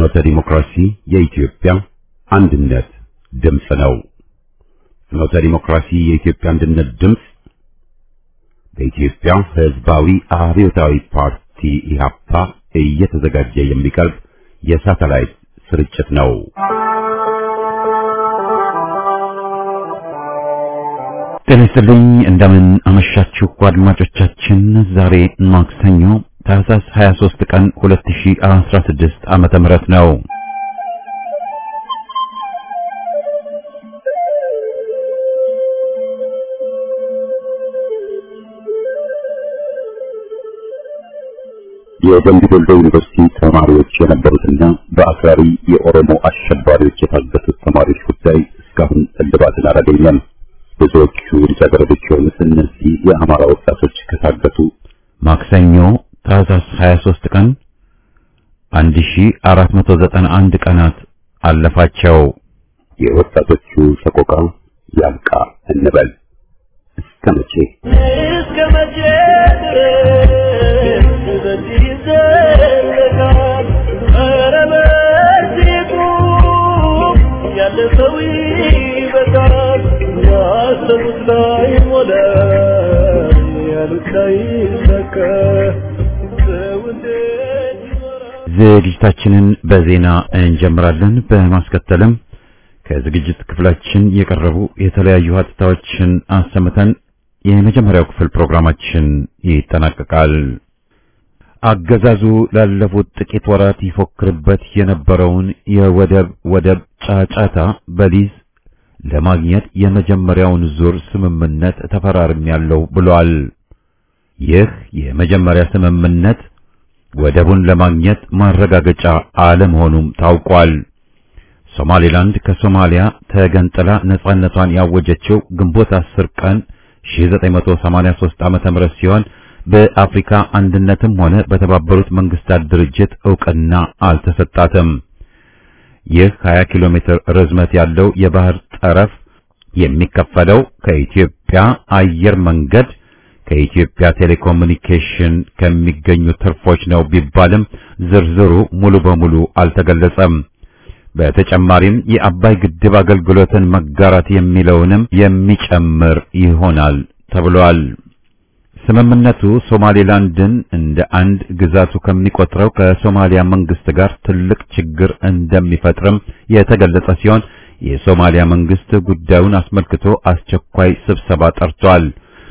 ፍኖተ ዲሞክራሲ የኢትዮጵያ አንድነት ድምፅ ነው። ፍኖተ ዲሞክራሲ የኢትዮጵያ አንድነት ድምፅ በኢትዮጵያ ሕዝባዊ አብዮታዊ ፓርቲ ኢህአፓ እየተዘጋጀ የሚቀርብ የሳተላይት ስርጭት ነው። ጤና ይስጥልኝ። እንደምን አመሻችሁ አድማጮቻችን። ዛሬ ማክሰኞ ታህሳስ 23 ቀን 2016 ዓመተ ምህረት ነው። የደምቢ ዶሎ ዩኒቨርሲቲ ተማሪዎች የነበሩትና በአክራሪ የኦሮሞ አሸባሪዎች የታገቱት ተማሪዎች ጉዳይ እስካሁን እልባትን አላገኘም። ብዙዎቹ ልጃገረዶች የሆኑት እነዚህ የአማራ ወጣቶች ከታገቱ ማክሰኞ ታህሳስ 23 ቀን 1491 ቀናት አለፋቸው። የወጣቶቹ ሰቆቃ ያብቃ እንበል። እስከ መቼ እስከ መቼ ድረስ በዚህ ይዘለቃል? ኧረ በዚህ ቁም፣ ያለ ሰው ይበቃል። ያሰቡት ላይ ሞላ፣ ያሉት ላይ ሰካ። ሰው እንዴት ይኖራል? ዝግጅታችንን በዜና እንጀምራለን። በማስከተልም ከዝግጅት ክፍላችን የቀረቡ የተለያዩ ሀተታዎችን አሰምተን የመጀመሪያው ክፍል ፕሮግራማችን ይጠናቀቃል። አገዛዙ ላለፉት ጥቂት ወራት ይፎክርበት የነበረውን የወደብ ወደብ ጫጫታ በሊዝ ለማግኘት የመጀመሪያውን ዙር ስምምነት ተፈራርሜያለሁ ብሏል። ይህ የመጀመሪያ ስምምነት ወደቡን ለማግኘት ማረጋገጫ አለመሆኑም ታውቋል። ሶማሌላንድ ከሶማሊያ ተገንጥላ ነጻነቷን ያወጀችው ግንቦት 10 ቀን 1983 ዓመተ ምህረት ሲሆን በአፍሪካ አንድነትም ሆነ በተባበሩት መንግስታት ድርጅት ዕውቅና አልተሰጣትም። ይህ 20 ኪሎ ሜትር ርዝመት ያለው የባህር ጠረፍ የሚከፈለው ከኢትዮጵያ አየር መንገድ ከኢትዮጵያ ቴሌኮሙኒኬሽን ከሚገኙ ትርፎች ነው ቢባልም ዝርዝሩ ሙሉ በሙሉ አልተገለጸም። በተጨማሪም የአባይ ግድብ አገልግሎትን መጋራት የሚለውንም የሚጨምር ይሆናል ተብሏል። ስምምነቱ ሶማሌላንድን እንደ አንድ ግዛቱ ከሚቆጥረው ከሶማሊያ መንግስት ጋር ትልቅ ችግር እንደሚፈጥርም የተገለጸ ሲሆን የሶማሊያ መንግስት ጉዳዩን አስመልክቶ አስቸኳይ ስብሰባ ጠርቷል።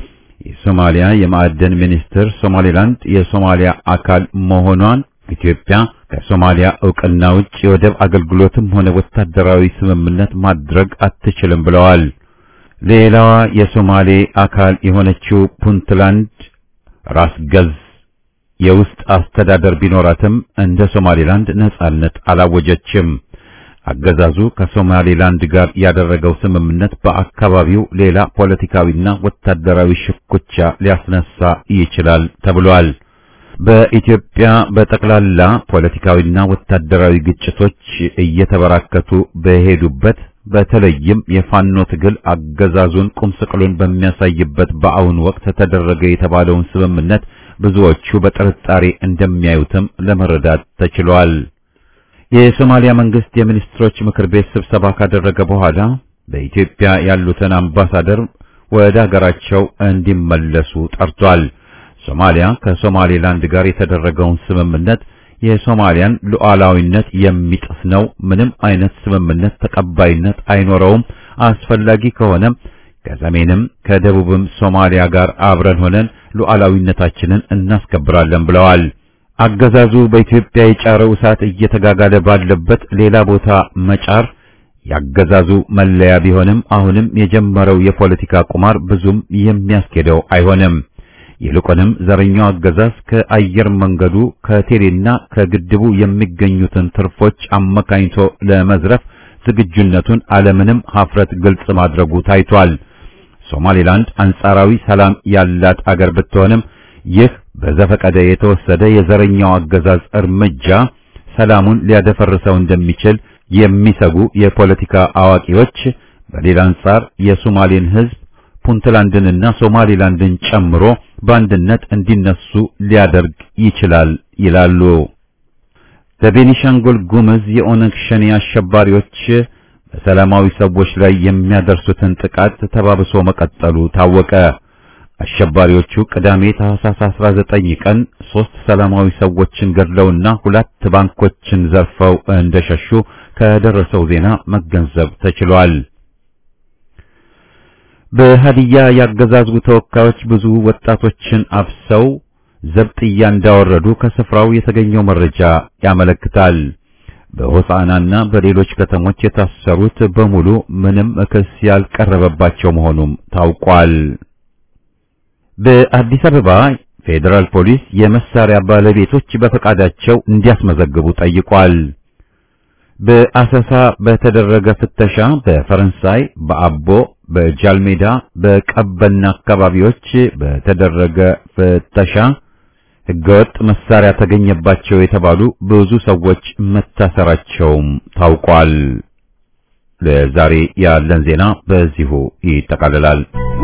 የሶማሊያ የማዕደን ሚኒስትር ሶማሌላንድ የሶማሊያ አካል መሆኗን ኢትዮጵያ ከሶማሊያ ዕውቅና ውጭ የወደብ አገልግሎትም ሆነ ወታደራዊ ስምምነት ማድረግ አትችልም ብለዋል። ሌላዋ የሶማሌ አካል የሆነችው ፑንትላንድ ራስ ገዝ የውስጥ አስተዳደር ቢኖራትም እንደ ሶማሌላንድ ነጻነት አላወጀችም። አገዛዙ ከሶማሌላንድ ጋር ያደረገው ስምምነት በአካባቢው ሌላ ፖለቲካዊና ወታደራዊ ሽኩቻ ሊያስነሳ ይችላል ተብሏል። በኢትዮጵያ በጠቅላላ ፖለቲካዊና ወታደራዊ ግጭቶች እየተበራከቱ በሄዱበት በተለይም የፋኖ ትግል አገዛዙን ቁምስቅሉን በሚያሳይበት በአሁኑ ወቅት ተደረገ የተባለውን ስምምነት ብዙዎቹ በጥርጣሬ እንደሚያዩትም ለመረዳት ተችሏል። የሶማሊያ መንግስት የሚኒስትሮች ምክር ቤት ስብሰባ ካደረገ በኋላ በኢትዮጵያ ያሉትን አምባሳደር ወደ ሀገራቸው እንዲመለሱ ጠርቷል። ሶማሊያ ከሶማሌላንድ ጋር የተደረገውን ስምምነት የሶማሊያን ሉዓላዊነት የሚጥስ ነው። ምንም አይነት ስምምነት ተቀባይነት አይኖረውም። አስፈላጊ ከሆነም ከሰሜንም ከደቡብም ሶማሊያ ጋር አብረን ሆነን ሉዓላዊነታችንን እናስከብራለን ብለዋል። አገዛዙ በኢትዮጵያ የጫረው እሳት እየተጋጋለ ባለበት ሌላ ቦታ መጫር ያገዛዙ መለያ ቢሆንም አሁንም የጀመረው የፖለቲካ ቁማር ብዙም የሚያስኬደው አይሆንም። ይልቁንም ዘረኛው አገዛዝ ከአየር መንገዱ ከቴሌና ከግድቡ የሚገኙትን ትርፎች አመካኝቶ ለመዝረፍ ዝግጁነቱን አለምንም ሀፍረት ግልጽ ማድረጉ ታይቷል። ሶማሌላንድ አንጻራዊ ሰላም ያላት አገር ብትሆንም ይህ በዘፈቀደ የተወሰደ የዘረኛው አገዛዝ እርምጃ ሰላሙን ሊያደፈርሰው እንደሚችል የሚሰጉ የፖለቲካ አዋቂዎች በሌላ አንጻር የሶማሌን ሕዝብ ፑንትላንድንና ሶማሊላንድን ጨምሮ በአንድነት እንዲነሱ ሊያደርግ ይችላል ይላሉ። በቤኒሻንጉል ጉምዝ የኦነግ ሸኔ አሸባሪዎች በሰላማዊ ሰዎች ላይ የሚያደርሱትን ጥቃት ተባብሶ መቀጠሉ ታወቀ። አሸባሪዎቹ ቅዳሜ ታህሳስ 19 ቀን ሶስት ሰላማዊ ሰዎችን ገድለውና ሁለት ባንኮችን ዘርፈው እንደሸሹ ከደረሰው ዜና መገንዘብ ተችሏል። በሀዲያ ያገዛዙ ተወካዮች ብዙ ወጣቶችን አፍሰው ዘብጥያ እንዳወረዱ ከስፍራው የተገኘው መረጃ ያመለክታል። በሆሳዕናና በሌሎች ከተሞች የታሰሩት በሙሉ ምንም ክስ ያልቀረበባቸው መሆኑም ታውቋል። በአዲስ አበባ ፌዴራል ፖሊስ የመሳሪያ ባለቤቶች በፈቃዳቸው እንዲያስመዘግቡ ጠይቋል። በአሰሳ በተደረገ ፍተሻ በፈረንሳይ፣ በአቦ፣ በጃልሜዳ፣ በቀበና አካባቢዎች በተደረገ ፍተሻ ሕገወጥ መሳሪያ ተገኘባቸው የተባሉ ብዙ ሰዎች መታሰራቸውም ታውቋል። ለዛሬ ያለን ዜና በዚሁ ይጠቃልላል።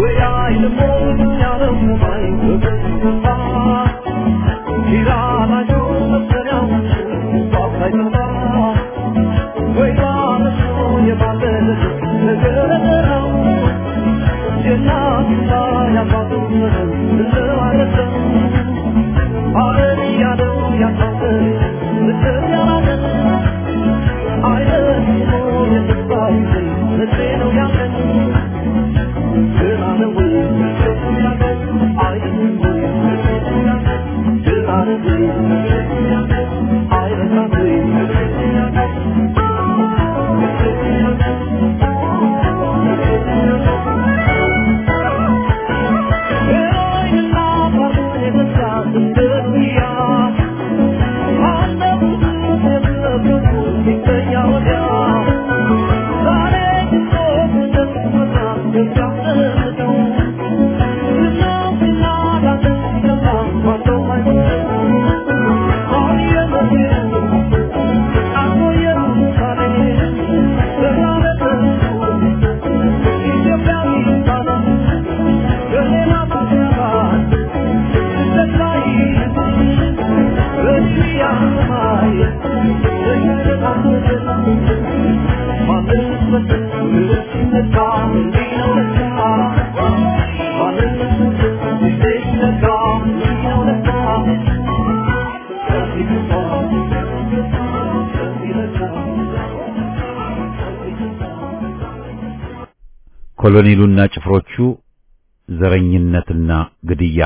ኮሎኔሉና ጭፍሮቹ ዘረኝነትና ግድያ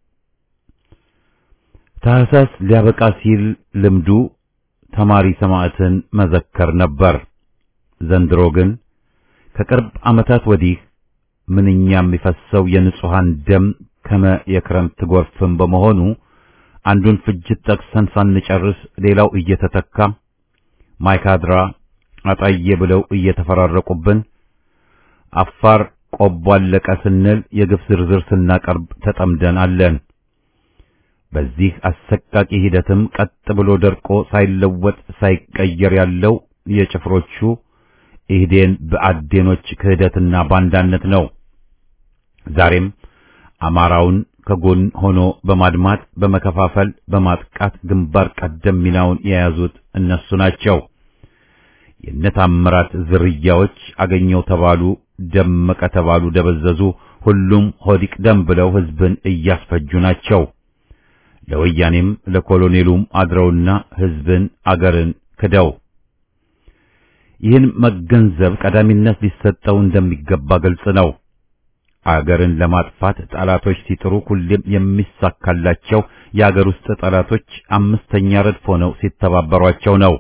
ታህሳስ ሊያበቃ ሲል ልምዱ ተማሪ ሰማዕትን መዘከር ነበር። ዘንድሮ ግን ከቅርብ ዓመታት ወዲህ ምንኛ የሚፈሰው የንጹሃን ደም ከመ የክረምት ጎርፍም በመሆኑ አንዱን ፍጅት ጠቅሰን ሳንጨርስ ሌላው እየተተካ ማይካድራ አጣዬ ብለው እየተፈራረቁብን አፋር ቆቦ አለቀ ስንል የግፍ ዝርዝር ስናቀርብ ተጠምደን አለን። በዚህ አሰቃቂ ሂደትም ቀጥ ብሎ ደርቆ ሳይለወጥ ሳይቀየር ያለው የጭፍሮቹ ኢህዴን በአዴኖች ክህደትና ባንዳነት ነው። ዛሬም አማራውን ከጎን ሆኖ በማድማት በመከፋፈል በማጥቃት ግንባር ቀደም ሚናውን የያዙት እነሱ ናቸው። የነታምራት ዝርያዎች አገኘው ተባሉ፣ ደመቀ ተባሉ፣ ደበዘዙ፣ ሁሉም ሆዲቅ ደም ብለው ህዝብን እያስፈጁ ናቸው። ለወያኔም ለኮሎኔሉም አድረውና ህዝብን አገርን ክደው ይህን መገንዘብ ቀዳሚነት ሊሰጠው እንደሚገባ ግልጽ ነው። አገርን ለማጥፋት ጠላቶች ሲጥሩ ሁሌም የሚሳካላቸው የአገር ውስጥ ጠላቶች አምስተኛ ረድፍ ሆነው ሲተባበሯቸው ነው።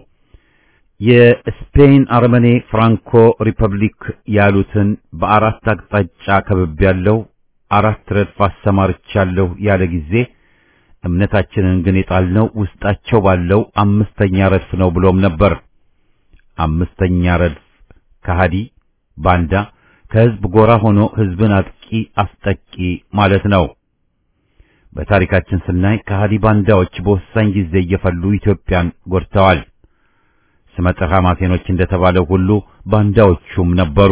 የስፔን አርመኔ ፍራንኮ ሪፐብሊክ ያሉትን በአራት አቅጣጫ ከብብ ያለው አራት ረድፍ አሰማርቻለሁ ያለ ጊዜ እምነታችንን ግን የጣልነው ውስጣቸው ባለው አምስተኛ ረድፍ ነው ብሎም ነበር። አምስተኛ ረድፍ ከሃዲ ባንዳ ከህዝብ ጎራ ሆኖ ህዝብን አጥቂ አስጠቂ ማለት ነው። በታሪካችን ስናይ ከሃዲ ባንዳዎች በወሳኝ ጊዜ እየፈሉ ኢትዮጵያን ጎድተዋል። ስመጥር ሐማሴኖች እንደተባለው ሁሉ ባንዳዎቹም ነበሩ።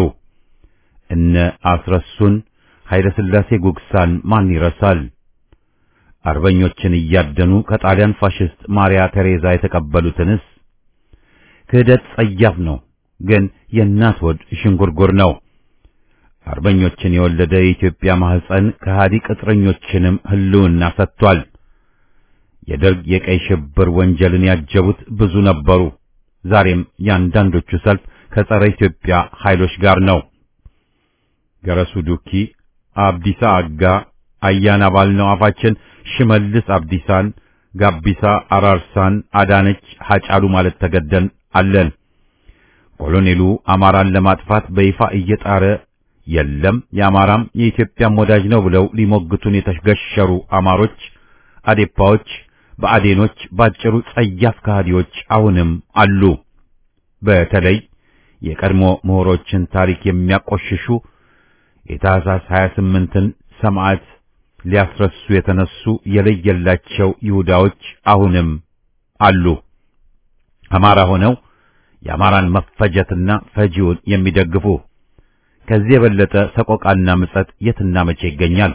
እነ አስረሱን ኃይለ ሥላሴ ጉግሳን ማን ይረሳል? አርበኞችን እያደኑ ከጣሊያን ፋሽስት ማሪያ ቴሬዛ የተቀበሉትንስ? ክህደት ጸያፍ ነው፣ ግን የእናት ወድ ሽንጉርጉር ነው። አርበኞችን የወለደ የኢትዮጵያ ማህፀን ከሃዲ ቅጥረኞችንም ህልውና ሰጥቷል። የደርግ የቀይ ሽብር ወንጀልን ያጀቡት ብዙ ነበሩ። ዛሬም የአንዳንዶቹ ሰልፍ ከጸረ ኢትዮጵያ ኃይሎች ጋር ነው። ገረሱ ዱኪ፣ አብዲሳ አጋ፣ አያና ባልነው አፋችን ሽመልስ አብዲሳን፣ ጋቢሳ አራርሳን፣ አዳነች ሐጫሉ ማለት ተገደን አለን። ኮሎኔሉ አማራን ለማጥፋት በይፋ እየጣረ የለም የአማራም የኢትዮጵያም ወዳጅ ነው ብለው ሊሞግቱን የተገሸሩ አማሮች፣ አዴፓዎች፣ በአዴኖች ባጭሩ ጸያፍ ከሃዲዎች አሁንም አሉ። በተለይ የቀድሞ ምሁሮችን ታሪክ የሚያቆሽሹ የታህሳስ 28ን ሰማዕት ሊያስረሱ የተነሱ የለየላቸው ይሁዳዎች አሁንም አሉ። አማራ ሆነው የአማራን መፈጀትና ፈጂውን የሚደግፉ ከዚህ የበለጠ ሰቆቃና ምጸት የትና መቼ ይገኛል?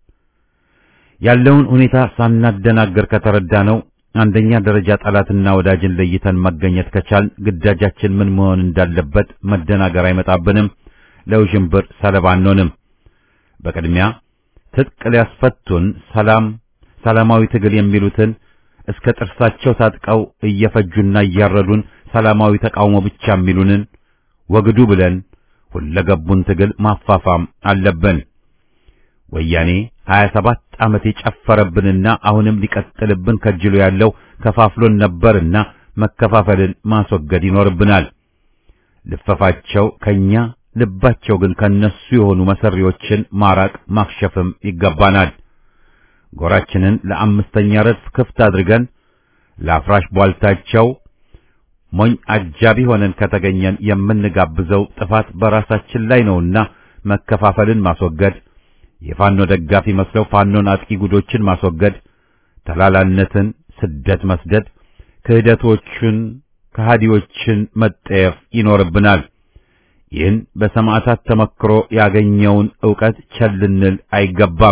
ያለውን ሁኔታ ሳናደናገር ከተረዳ ነው አንደኛ ደረጃ ጠላትና ወዳጅን ለይተን መገኘት ከቻል ግዳጃችን ምን መሆን እንዳለበት መደናገር አይመጣብንም። ለውዥንብር ሰለባ አንሆንም። በቅድሚያ ትጥቅ ሊያስፈቱን ሰላም ሰላማዊ ትግል የሚሉትን እስከ ጥርሳቸው ታጥቀው እየፈጁና እያረዱን ሰላማዊ ተቃውሞ ብቻ የሚሉንን ወግዱ ብለን ሁለገቡን ትግል ማፋፋም አለብን። ወያኔ 27 ዓመት የጨፈረብንና አሁንም ሊቀጥልብን ከጅሎ ያለው ከፋፍሎን ነበርና መከፋፈልን ማስወገድ ይኖርብናል። ልፈፋቸው ከኛ ልባቸው ግን ከነሱ የሆኑ መሰሪዎችን ማራቅ ማክሸፍም ይገባናል። ጎራችንን ለአምስተኛ ረድፍ ክፍት አድርገን ለአፍራሽ ቧልታቸው ሞኝ አጃቢ ሆነን ከተገኘን የምንጋብዘው ጥፋት በራሳችን ላይ ነውና መከፋፈልን ማስወገድ፣ የፋኖ ደጋፊ መስለው ፋኖን አጥቂ ጉዶችን ማስወገድ፣ ተላላነትን ስደት መስደድ፣ ክህደቶችን ከሃዲዎችን መጠየፍ ይኖርብናል። ይህን በሰማዕታት ተመክሮ ያገኘውን ዕውቀት ቸል ልንል አይገባም።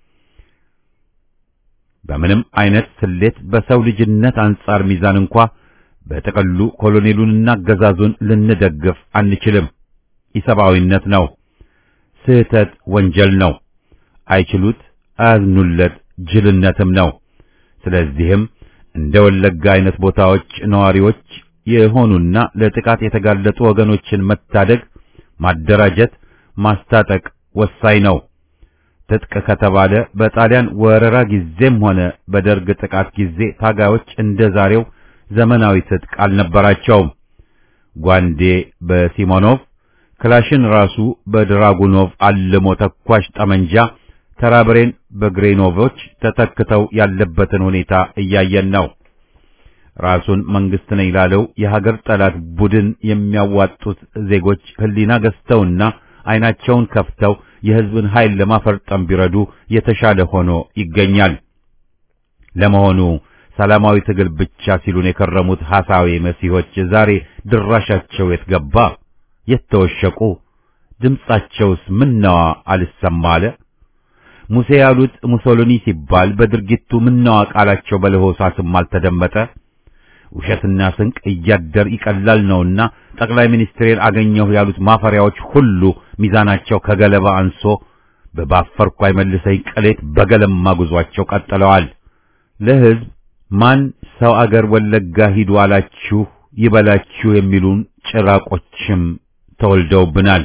በምንም አይነት ስሌት በሰው ልጅነት አንጻር ሚዛን እንኳ በጥቅሉ ኮሎኔሉንና አገዛዙን ልንደግፍ አንችልም። ኢሰብአዊነት ነው። ስህተት ወንጀል ነው። አይችሉት፣ አያዝኑለት ጅልነትም ነው። ስለዚህም እንደ ወለጋ አይነት ቦታዎች ነዋሪዎች የሆኑና ለጥቃት የተጋለጡ ወገኖችን መታደግ፣ ማደራጀት፣ ማስታጠቅ ወሳኝ ነው። ትጥቅ ከተባለ በጣሊያን ወረራ ጊዜም ሆነ በደርግ ጥቃት ጊዜ ታጋዮች እንደ ዛሬው ዘመናዊ ትጥቅ አልነበራቸውም። ጓንዴ በሲሞኖቭ ክላሽን ራሱ በድራጉኖቭ አልሞ ተኳሽ ጠመንጃ ተራብሬን በግሬኖቮች ተተክተው ያለበትን ሁኔታ እያየን ነው። ራሱን መንግስት ነኝ ላለው የሀገር ጠላት ቡድን የሚያዋጡት ዜጎች ህሊና ገዝተውና አይናቸውን ከፍተው የህዝብን ኃይል ለማፈርጠም ቢረዱ የተሻለ ሆኖ ይገኛል። ለመሆኑ ሰላማዊ ትግል ብቻ ሲሉን የከረሙት ሐሳዊ መሲሆች ዛሬ ድራሻቸው የት ገባ? የት ተወሸቁ? ድምጻቸውስ ምነዋ አልሰማ አለ? ሙሴ ያሉት ሙሶሎኒ ሲባል በድርጊቱ ምነዋ ቃላቸው በለሆሳስም አልተደመጠ? ውሸትና ስንቅ እያደር ይቀላል ነውና ጠቅላይ ሚኒስትሬን አገኘሁ ያሉት ማፈሪያዎች ሁሉ ሚዛናቸው ከገለባ አንሶ በባፈርኩ አይመልሰኝ ቅሌት በገለማ ጉዟቸው ቀጥለዋል። ለህዝብ ማን ሰው አገር ወለጋ ሂዱ አላችሁ ይበላችሁ የሚሉን ጭራቆችም ተወልደውብናል።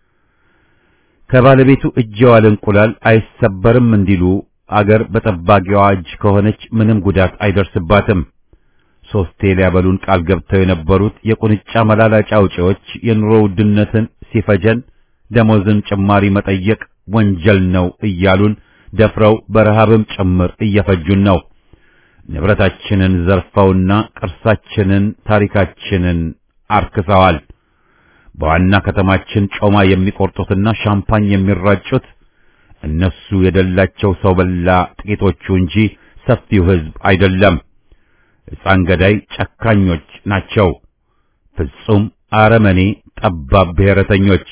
ከባለቤቱ እጅ የዋለ እንቁላል አይሰበርም እንዲሉ አገር በጠባቂዋ እጅ ከሆነች ምንም ጉዳት አይደርስባትም። ሶስቴ ሊያበሉን ቃል ገብተው የነበሩት የቁንጫ መላላጫ አውጪዎች የኑሮ ውድነትን ሲፈጀን ደሞዝን ጭማሪ መጠየቅ ወንጀል ነው እያሉን ደፍረው በረሃብም ጭምር እየፈጁን ነው። ንብረታችንን ዘርፈውና ቅርሳችንን፣ ታሪካችንን አርክሰዋል። በዋና ከተማችን ጮማ የሚቆርጡትና ሻምፓኝ የሚራጩት እነሱ የደላቸው ሰው በላ ጥቂቶቹ እንጂ ሰፊው ሕዝብ አይደለም። ሕፃን ገዳይ ጨካኞች ናቸው። ፍጹም አረመኔ ጠባብ ብሔረተኞች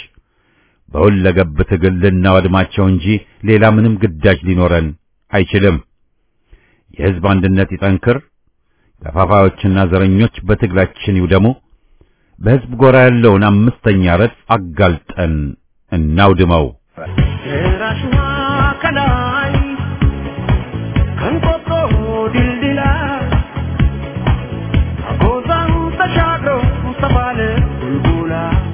በሁለገብ ትግል ልናወድማቸው እንጂ ሌላ ምንም ግዳጅ ሊኖረን አይችልም። የሕዝብ አንድነት ይጠንክር፣ ከፋፋዮችና ዘረኞች በትግላችን ይውደሙ፣ በሕዝብ ጎራ ያለውን አምስተኛ ረድፍ አጋልጠን እናውድመው። ደራሽዋ ከላይ ከንቆጦ ድልድላ አጎዛን ተሻግሮ ተባለ ቡልቡላ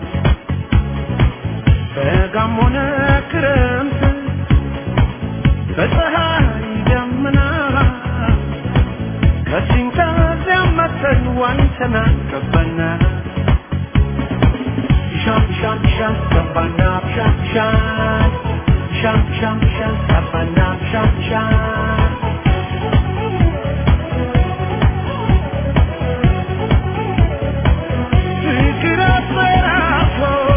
በጋም ሆነ ክረምት በፀሐይ ደመና ከዚህም ከዚያም መተን ዋኝተና ገባና ሻም ሻም ሻም ገባና ሻም ሻም ሻም ሻም ሻም ገባና ሻም ሻም ፍቅር አስፈራቶ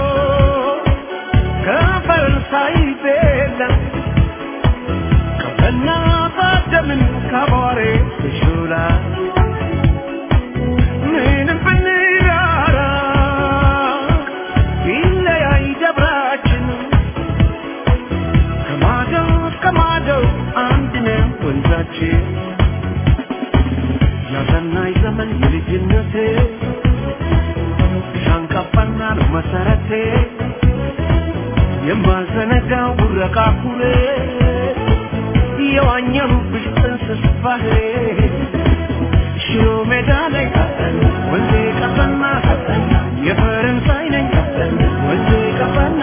ከፈረንሳይ ቤላ ከበና ባደምን ካቧሬ ብሹላ ምንም ብንራራ ቢለያይ ደብራችን ከማዶ እስከ ማዶ አንድ ነው ወንዛችን ያሰናይ ዘመን የልጅነቴ ሻንቃፋና ነው መሰረቴ የማልዘነጋው ቡረቃ ኩሬ የዋኘሁብሽ ጥንስስ ባህሬ ሽሮ ሜዳ ላይ ወንዜ ቀፈና የፈረንሳይ ነኝ ወንዜ ቀፈና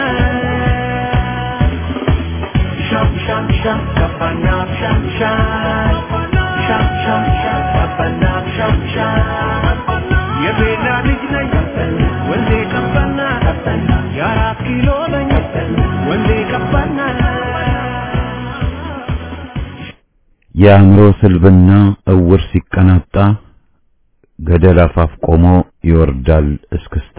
ሻም ሻም ሻም ቀፈና ሻም ሻም ሻም ሻም ሻም ቀፈና ሻም ሻም የቤላ ልጅ ነኝ ወንዜ ቀፈና የአራት ኪሎ ነኝ ወንዜ ቀፈና የአእምሮ ስልብና እውር ሲቀናጣ ገደል አፋፍ ቆሞ ይወርዳል እስክስታ።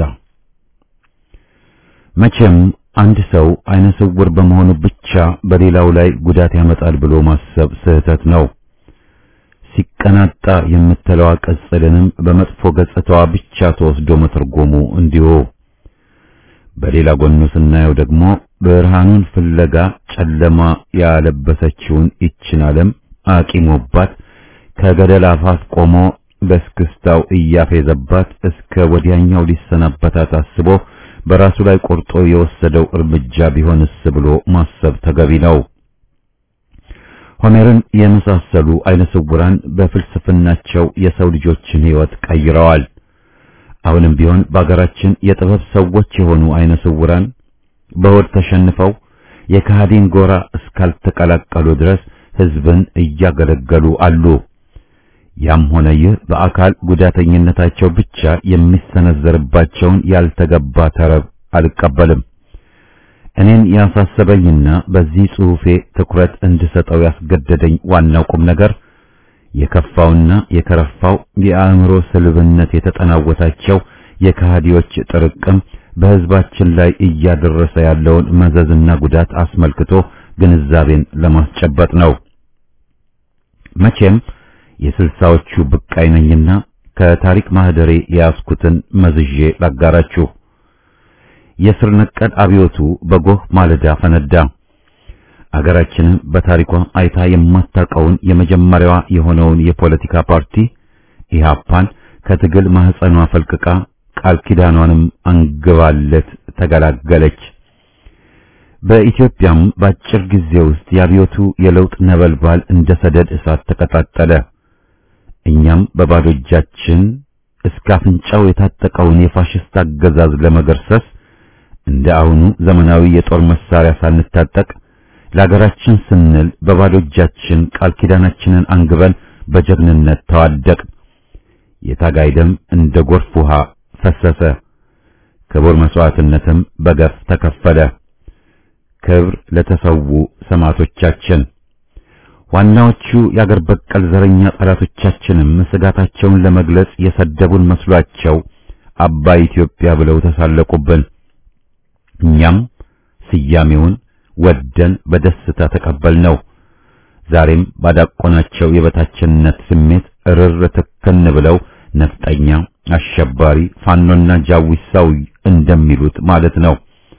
መቼም አንድ ሰው አይነ ስውር በመሆኑ ብቻ በሌላው ላይ ጉዳት ያመጣል ብሎ ማሰብ ስህተት ነው። ሲቀናጣ የምትለዋ ቅጽልንም በመጥፎ ገጽታዋ ብቻ ተወስዶ መተርጎሙ እንዲሁ። በሌላ ጎኑ ስናየው ደግሞ ብርሃኑን ፍለጋ ጨለማ ያለበሰችውን ይችን ዓለም አቂሞባት ከገደል አፋፍ ቆሞ በስክስታው እያፌዘባት እስከ ወዲያኛው ሊሰናበታት አስቦ በራሱ ላይ ቆርጦ የወሰደው እርምጃ ቢሆንስ ብሎ ማሰብ ተገቢ ነው። ሆሜርን የመሳሰሉ አይነ ስውራን በፍልስፍናቸው የሰው ልጆችን ሕይወት ቀይረዋል። አሁንም ቢሆን በአገራችን የጥበብ ሰዎች የሆኑ አይነ ስውራን በሆድ ተሸንፈው የከሃዲን ጎራ እስካልተቀላቀሉ ድረስ ሕዝብን እያገለገሉ አሉ። ያም ሆነ ይህ በአካል ጉዳተኝነታቸው ብቻ የሚሰነዘርባቸውን ያልተገባ ተረብ አልቀበልም። እኔን ያሳሰበኝና በዚህ ጽሑፌ ትኩረት እንድሰጠው ያስገደደኝ ዋናው ቁም ነገር የከፋውና የከረፋው የአእምሮ ስልብነት የተጠናወታቸው የከሃዲዎች ጥርቅም በሕዝባችን ላይ እያደረሰ ያለውን መዘዝና ጉዳት አስመልክቶ ግንዛቤን ለማስጨበጥ ነው። መቼም የስልሳዎቹ ብቃይ ነኝና ከታሪክ ማህደሬ የያዝኩትን መዝዤ ላጋራችሁ። የስር ነቀል አብዮቱ በጎህ ማለዳ ፈነዳ። አገራችንም በታሪኳ አይታ የማታውቀውን የመጀመሪያዋ የሆነውን የፖለቲካ ፓርቲ ኢህአፓን ከትግል ማህፀኗ ፈልቅቃ ቃል ኪዳኗንም አንግባለት ተገላገለች። በኢትዮጵያም በአጭር ጊዜ ውስጥ የአብዮቱ የለውጥ ነበልባል እንደ ሰደድ እሳት ተቀጣጠለ። እኛም በባዶ እጃችን እስከ አፍንጫው የታጠቀውን የፋሽስት አገዛዝ ለመገርሰስ እንደ አሁኑ ዘመናዊ የጦር መሳሪያ ሳንታጠቅ ለሀገራችን ስንል በባዶ እጃችን ቃል ኪዳናችንን አንግበን በጀግንነት ተዋደቅ። የታጋይ ደም እንደ ጎርፍ ውሃ ፈሰሰ። ክቡር መስዋዕትነትም በገፍ ተከፈለ። ክብር ለተሰዉ ሰማዕቶቻችን። ዋናዎቹ የአገር በቀል ዘረኛ ጠላቶቻችንም ስጋታቸውን ለመግለጽ የሰደቡን መስሏቸው አባይ ኢትዮጵያ ብለው ተሳለቁብን። እኛም ስያሜውን ወደን በደስታ ተቀበልነው። ዛሬም ባዳቆናቸው የበታችነት ስሜት እርር ትክን ብለው ነፍጠኛ፣ አሸባሪ፣ ፋኖና ጃዊሳው እንደሚሉት ማለት ነው።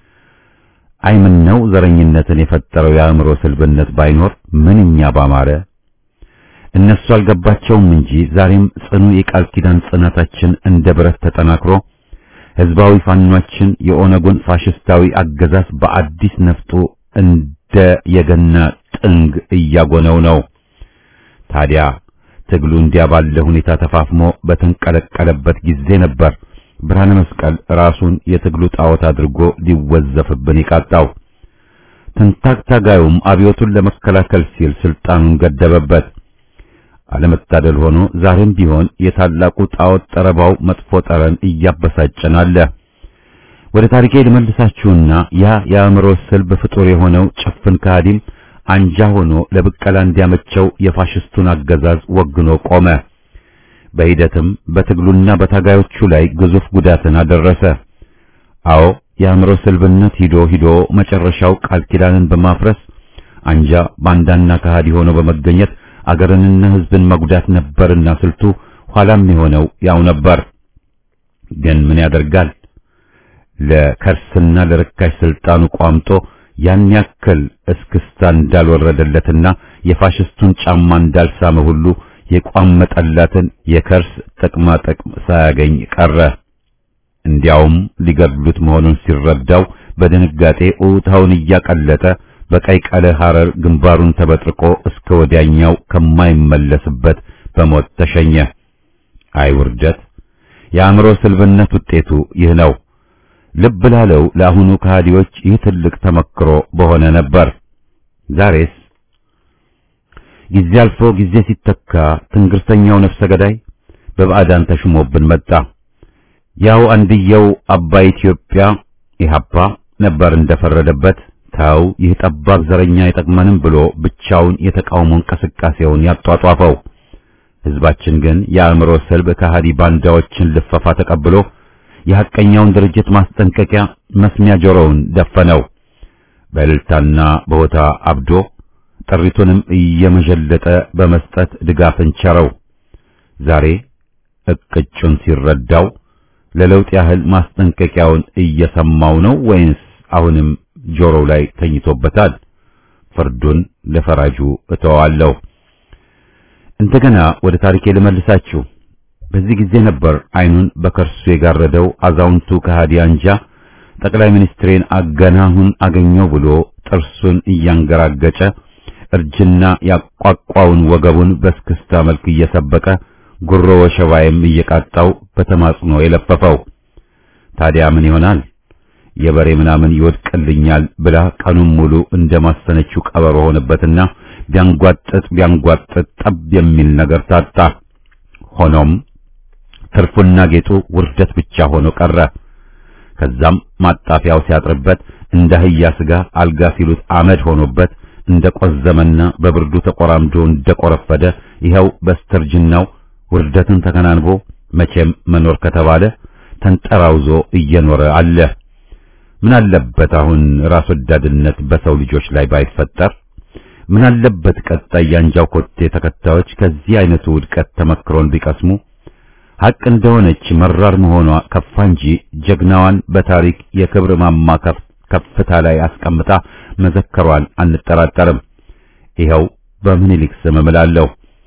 አይምን ነው ዘረኝነትን የፈጠረው የአእምሮ ስልብነት ባይኖር ምንኛ ባማረ። እነሱ አልገባቸውም እንጂ ዛሬም ጽኑ የቃል ኪዳን ጽናታችን እንደ ብረት ተጠናክሮ ህዝባዊ ፋኗችን የኦነጉን ፋሽስታዊ አገዛዝ በአዲስ ነፍጡ እንደ የገና ጥንግ እያጎነው ነው። ታዲያ ትግሉ እንዲያ ባለ ሁኔታ ተፋፍሞ በተንቀለቀለበት ጊዜ ነበር ብርሃነ መስቀል ራሱን የትግሉ ጣዖት አድርጎ ሊወዘፍብን የቃጣው። ትንታግ ታጋዩም አብዮቱን ለመከላከል ሲል ስልጣኑን ገደበበት። አለመታደል ሆኖ ዛሬም ቢሆን የታላቁ ጣዖት ጠረባው መጥፎ ጠረን እያበሳጨን አለ። ወደ ታሪኬ ልመልሳችሁና ያ የአእምሮ ስልብ ፍጡር የሆነው ጭፍን ከሃዲም አንጃ ሆኖ ለብቀላ እንዲያመቸው የፋሽስቱን አገዛዝ ወግኖ ቆመ። በሂደትም በትግሉና በታጋዮቹ ላይ ግዙፍ ጉዳትን አደረሰ። አዎ የአእምሮ ስልብነት ሂዶ ሂዶ መጨረሻው ቃል ኪዳንን በማፍረስ አንጃ ባንዳና ከሃዲ ሆኖ በመገኘት አገርንና ሕዝብን መጉዳት ነበርና ስልቱ ኋላም የሆነው ያው ነበር። ግን ምን ያደርጋል ለከርስና ለርካሽ ስልጣኑ ቋምጦ ያን ያክል እስክስታ እንዳልወረደለትና የፋሽስቱን ጫማ እንዳልሳመ ሁሉ የቋመጠላትን የከርስ ጥቅማ ጥቅም ሳያገኝ ቀረ። እንዲያውም ሊገድሉት መሆኑን ሲረዳው በድንጋጤ ኡታውን እያቀለጠ በቀይ ቀለ ሐረር ግንባሩን ተበጥርቆ እስከ ወዲያኛው ከማይመለስበት በሞት ተሸኘ። አይ ውርደት! የአእምሮ ስልብነት ውጤቱ ይህ ነው። ልብ ላለው ለአሁኑ ከሃዲዎች ይህ ትልቅ ተመክሮ በሆነ ነበር። ዛሬስ ጊዜ አልፎ ጊዜ ሲተካ ትንግርተኛው ነፍሰ ገዳይ በባዕዳን ተሽሞብን መጣ። ያው አንድየው አባይ ኢትዮጵያ ኢህአፓ ነበር እንደፈረደበት ታው ይህ ጠባብ ዘረኛ አይጠቅመንም ብሎ ብቻውን የተቃውሞ እንቅስቃሴውን ያጧጧፈው። ህዝባችን ግን የአእምሮ ስልብ ከሃዲ ባንዳዎችን ልፈፋ ተቀብሎ የሐቀኛውን ድርጅት ማስጠንቀቂያ መስሚያ ጆሮውን ደፈነው። በእልልታና በሆታ አብዶ ጥሪቱንም እየመዠለጠ በመስጠት ድጋፍን ቸረው። ዛሬ እቅጩን ሲረዳው ለለውጥ ያህል ማስጠንቀቂያውን እየሰማው ነው ወይንስ አሁንም ጆሮው ላይ ተኝቶበታል? ፍርዱን ለፈራጁ እተዋለሁ። እንደገና ወደ ታሪኬ ልመልሳችሁ። በዚህ ጊዜ ነበር አይኑን በከርሱ የጋረደው አዛውንቱ ከሃዲ አንጃ ጠቅላይ ሚኒስትሬን አገናሁን አገኘው ብሎ ጥርሱን እያንገራገጨ እርጅና ያቋቋውን ወገቡን በስክስታ መልክ እየሰበቀ ጉሮ ወሸባይም እየቃጣው በተማጽኖ የለፈፈው። ታዲያ ምን ይሆናል? የበሬ ምናምን ይወድቅልኛል ብላ ቀኑን ሙሉ እንደማሰነችው ቀበሮ ሆነበትና ቢያንጓጥጥ ቢያንጓጥጥ ጠብ የሚል ነገር ታጣ። ሆኖም ትርፉና ጌጡ ውርደት ብቻ ሆኖ ቀረ። ከዛም ማጣፊያው ሲያጥርበት እንደ አህያ ስጋ አልጋ ሲሉት አመድ ሆኖበት እንደ ቆዘመና በብርዱ ተቆራምዶ እንደ ቆረፈደ ይኸው በስተርጅናው ውርደትን ተከናንቦ መቼም መኖር ከተባለ ተንጠራውዞ እየኖረ አለ። ምን አለበት አሁን ራስ ወዳድነት በሰው ልጆች ላይ ባይፈጠር? ምን አለበት ቀጣይ ያንጃው ኮቴ ተከታዮች ከዚህ አይነቱ ውድቀት ተመክሮን ቢቀስሙ? ሐቅ እንደሆነች መራር መሆኗ ከፋ እንጂ ጀግናዋን በታሪክ የክብር ማማ ከፍታ ላይ አስቀምጣ መዘከሯን አንጠራጠርም። ይኸው በምኒልክ ስም እምላለሁ።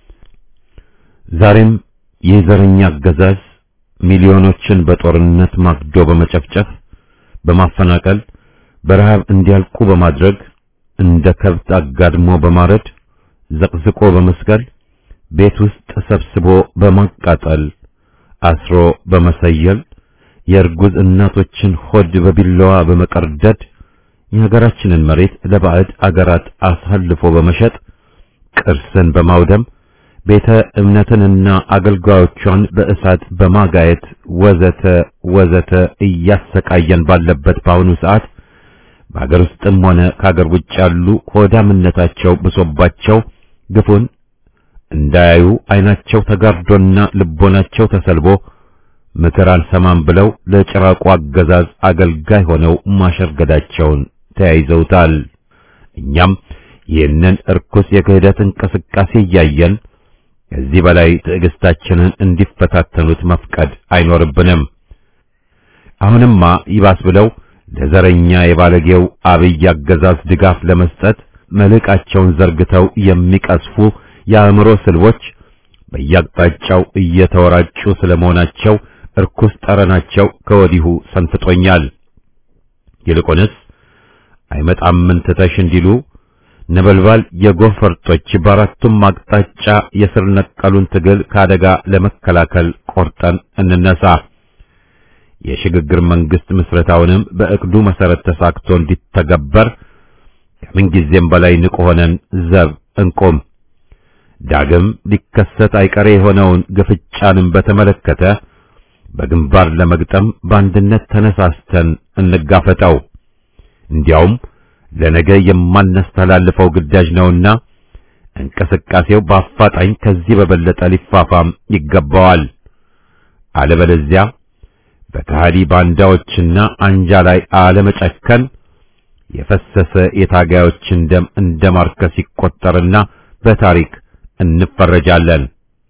ዛሬም የዘረኛ አገዛዝ ሚሊዮኖችን በጦርነት ማግዶ በመጨፍጨፍ በማፈናቀል በረሃብ እንዲያልቁ በማድረግ እንደ ከብት አጋድሞ በማረድ ዘቅዝቆ በመስቀል ቤት ውስጥ ሰብስቦ በማቃጠል አስሮ በመሰየል የእርጉዝ እናቶችን ሆድ በቢላዋ በመቀርደድ የሀገራችንን መሬት ለባዕድ አገራት አሳልፎ በመሸጥ ቅርስን በማውደም ቤተ እምነትንና አገልጋዮቿን በእሳት በማጋየት ወዘተ ወዘተ እያሰቃየን ባለበት በአሁኑ ሰዓት በአገር ውስጥም ሆነ ከአገር ውጭ ያሉ ሆዳምነታቸው ብሶባቸው ግፉን እንዳያዩ ዓይናቸው ተጋርዶና ልቦናቸው ተሰልቦ ምክር አልሰማም ብለው ለጭራቁ አገዛዝ አገልጋይ ሆነው ማሸርገዳቸውን ተያይዘውታል። እኛም ይህንን እርኩስ የክህደት እንቅስቃሴ እያየን ከዚህ በላይ ትዕግስታችንን እንዲፈታተኑት መፍቀድ አይኖርብንም። አሁንማ ይባስ ብለው ለዘረኛ የባለጌው አብይ አገዛዝ ድጋፍ ለመስጠት መልቃቸውን ዘርግተው የሚቀስፉ የአእምሮ ስልቦች በየአቅጣጫው እየተወራጩ ስለመሆናቸው እርኩስ ጠረናቸው ከወዲሁ ሰንፍጦኛል። ይልቁንስ አይመጣምን ትተሽ እንዲሉ ነበልባል የጎህ ፈርጦች በአራቱም አቅጣጫ የስር ነቀሉን ትግል ከአደጋ ለመከላከል ቆርጠን እንነሳ። የሽግግር መንግስት ምስረታውንም በእቅዱ መሰረት ተሳክቶ እንዲተገበር ከምንጊዜም በላይ ንቁ ሆነን ዘብ እንቆም። ዳግም ሊከሰት አይቀሬ የሆነውን ግፍጫንም በተመለከተ በግንባር ለመግጠም በአንድነት ተነሳስተን እንጋፈጠው። እንዲያውም ለነገ የማናስተላልፈው ግዳጅ ነውና እንቅስቃሴው በአፋጣኝ ከዚህ በበለጠ ሊፋፋም ይገባዋል። አለበለዚያ በከሃዲ ባንዳዎችና አንጃ ላይ አለመጨከን የፈሰሰ የታጋዮችን ደም እንደ ማርከስ ይቆጠርና በታሪክ እንፈረጃለን።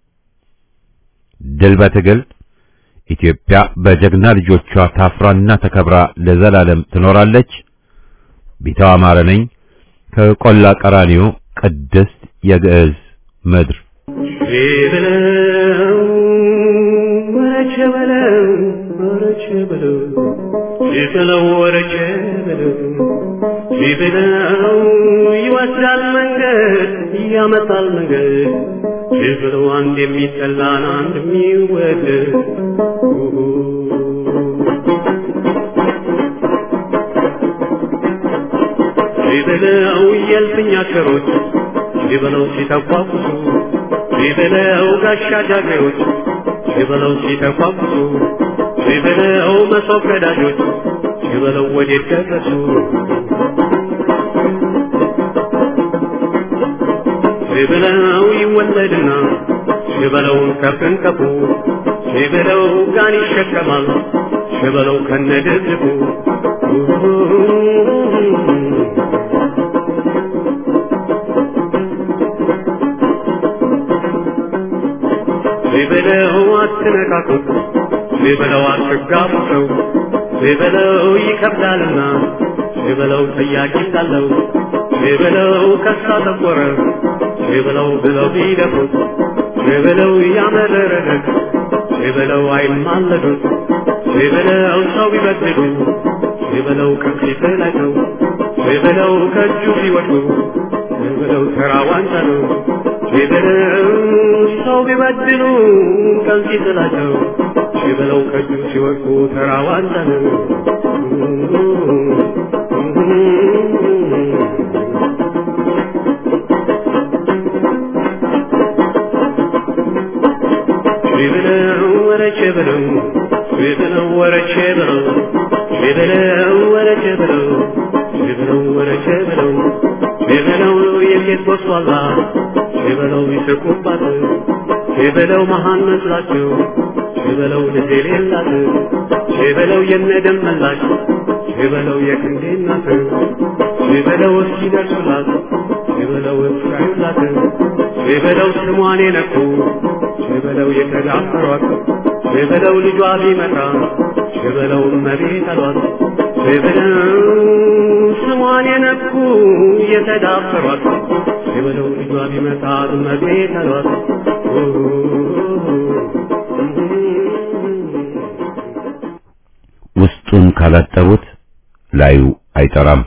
ድል በትግል ኢትዮጵያ በጀግና ልጆቿ ታፍራና ተከብራ ለዘላለም ትኖራለች። ቢታው አማረ ነኝ ከቆላ ቀራኒዮ ቅድስት የግዕዝ ምድር ቢበለው ወረቸ በለው ወረቸ በለው ቢበለው ወረቸ በለው ቢበለው ይወስዳል መንገድ ያመጣል መንገድ ቢበለው አንድ የሚጠላን አንድ የሚወደድ ቢበለው የልፍኛ ሸሮች ቢበለው ሲተቋቁሱ ቢበለው ጋሻ ጃግሬዎች ቢበለው ሲተቋቁሱ ቢበለው መሶብ ቀዳጆች ቢበለው ወዴት ደረሱ ቢበለው ይወለድና ቢበለው ከፍንከፉ ቢበለው ጋን ይሸከማል ቢበለው ከነድብድቡ ቢበለው አትነካኩት ቢበለው አትጋቡ ሰው ቢበለው ይከብዳልና ቢበለው ጠያቂ ሳለው ቢበለው ከሳ ጠቆረ ቢበለው ብለው ቢደፉት ቢበለው ያመረረለት ቢበለው አይማለዱት ቢበለው ሰው ቢበድሉ ቢበለው ከፊት ላይ ነው ቢበለው ከእጁ ሲወድቁ ቢበለው ተራ ዋንጫ ነው ቢበለው ሰው ቢበድሉ ቀን ሲጥላቸው ቢበለው ከእጁ ሲወድቁ ተራ ዋንጫ ነው ቢበለው ወረቼ በለው ቢበለው ወረቼ በለው ቢበለው ወረቼ በለው ቢበለው ወረቼ በለው ቢበለው የሴት ቦስዋላ ቢበለው ይስቁባት ቢበለው መሃን መስላቸው ቢበለው ልጅ የሌላት ቢበለው የነደም መላሽ ቢበለው የክንዴ እናት ቢበለው እስኪደርሱላት ቢበለው እስካዩላት ቢበለው ስሟን የነኩ ቢበለው የተዳፈሯት ቢበለው ልጇ ቢመጣ ቢበለው እመቤት አሏት ቢበለው ስሟን የነኩ የተዳፈሯት ቢበለው ልጇ ቢመጣ እመቤት አሏት ውስጡን ካላጠቡት ላዩ አይጠራም።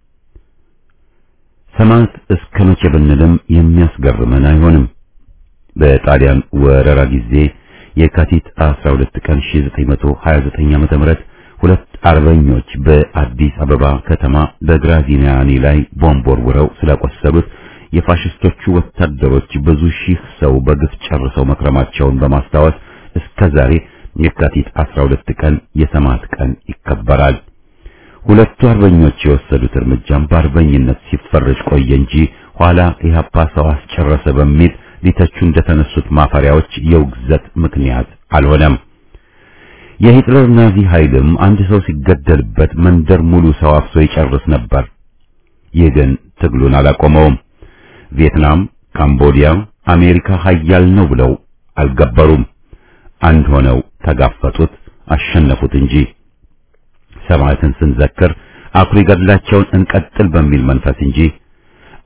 ሰማዕት እስከ መቼ ብንልም የሚያስገርመን አይሆንም። በጣሊያን ወረራ ጊዜ የካቲት 12 ቀን 1929 ዓመተ ምህረት ሁለት አርበኞች በአዲስ አበባ ከተማ በግራዚኒያኒ ላይ ቦምብ ወርውረው ስላቆሰሉት የፋሽስቶቹ ወታደሮች ብዙ ሺህ ሰው በግፍ ጨርሰው መክረማቸውን በማስታወስ እስከ ዛሬ የካቲት 12 ቀን የሰማዕት ቀን ይከበራል። ሁለቱ አርበኞች የወሰዱት እርምጃም በአርበኝነት ሲፈረጅ ቆየ እንጂ ኋላ ኢህአፓ ሰው አስጨረሰ በሚል ሊተቹ እንደተነሱት ማፈሪያዎች የውግዘት ምክንያት አልሆነም። የሂትለር ናዚ ኃይልም አንድ ሰው ሲገደልበት መንደር ሙሉ ሰው አፍሶ ይጨርስ ነበር። ይህ ግን ትግሉን አላቆመውም። ቪየትናም፣ ካምቦዲያ፣ አሜሪካ ኃያል ነው ብለው አልገበሩም። አንድ ሆነው ተጋፈጡት፣ አሸነፉት እንጂ ሰማዕትን ስንዘክር አኩሪ ገድላቸውን እንቀጥል በሚል መንፈስ እንጂ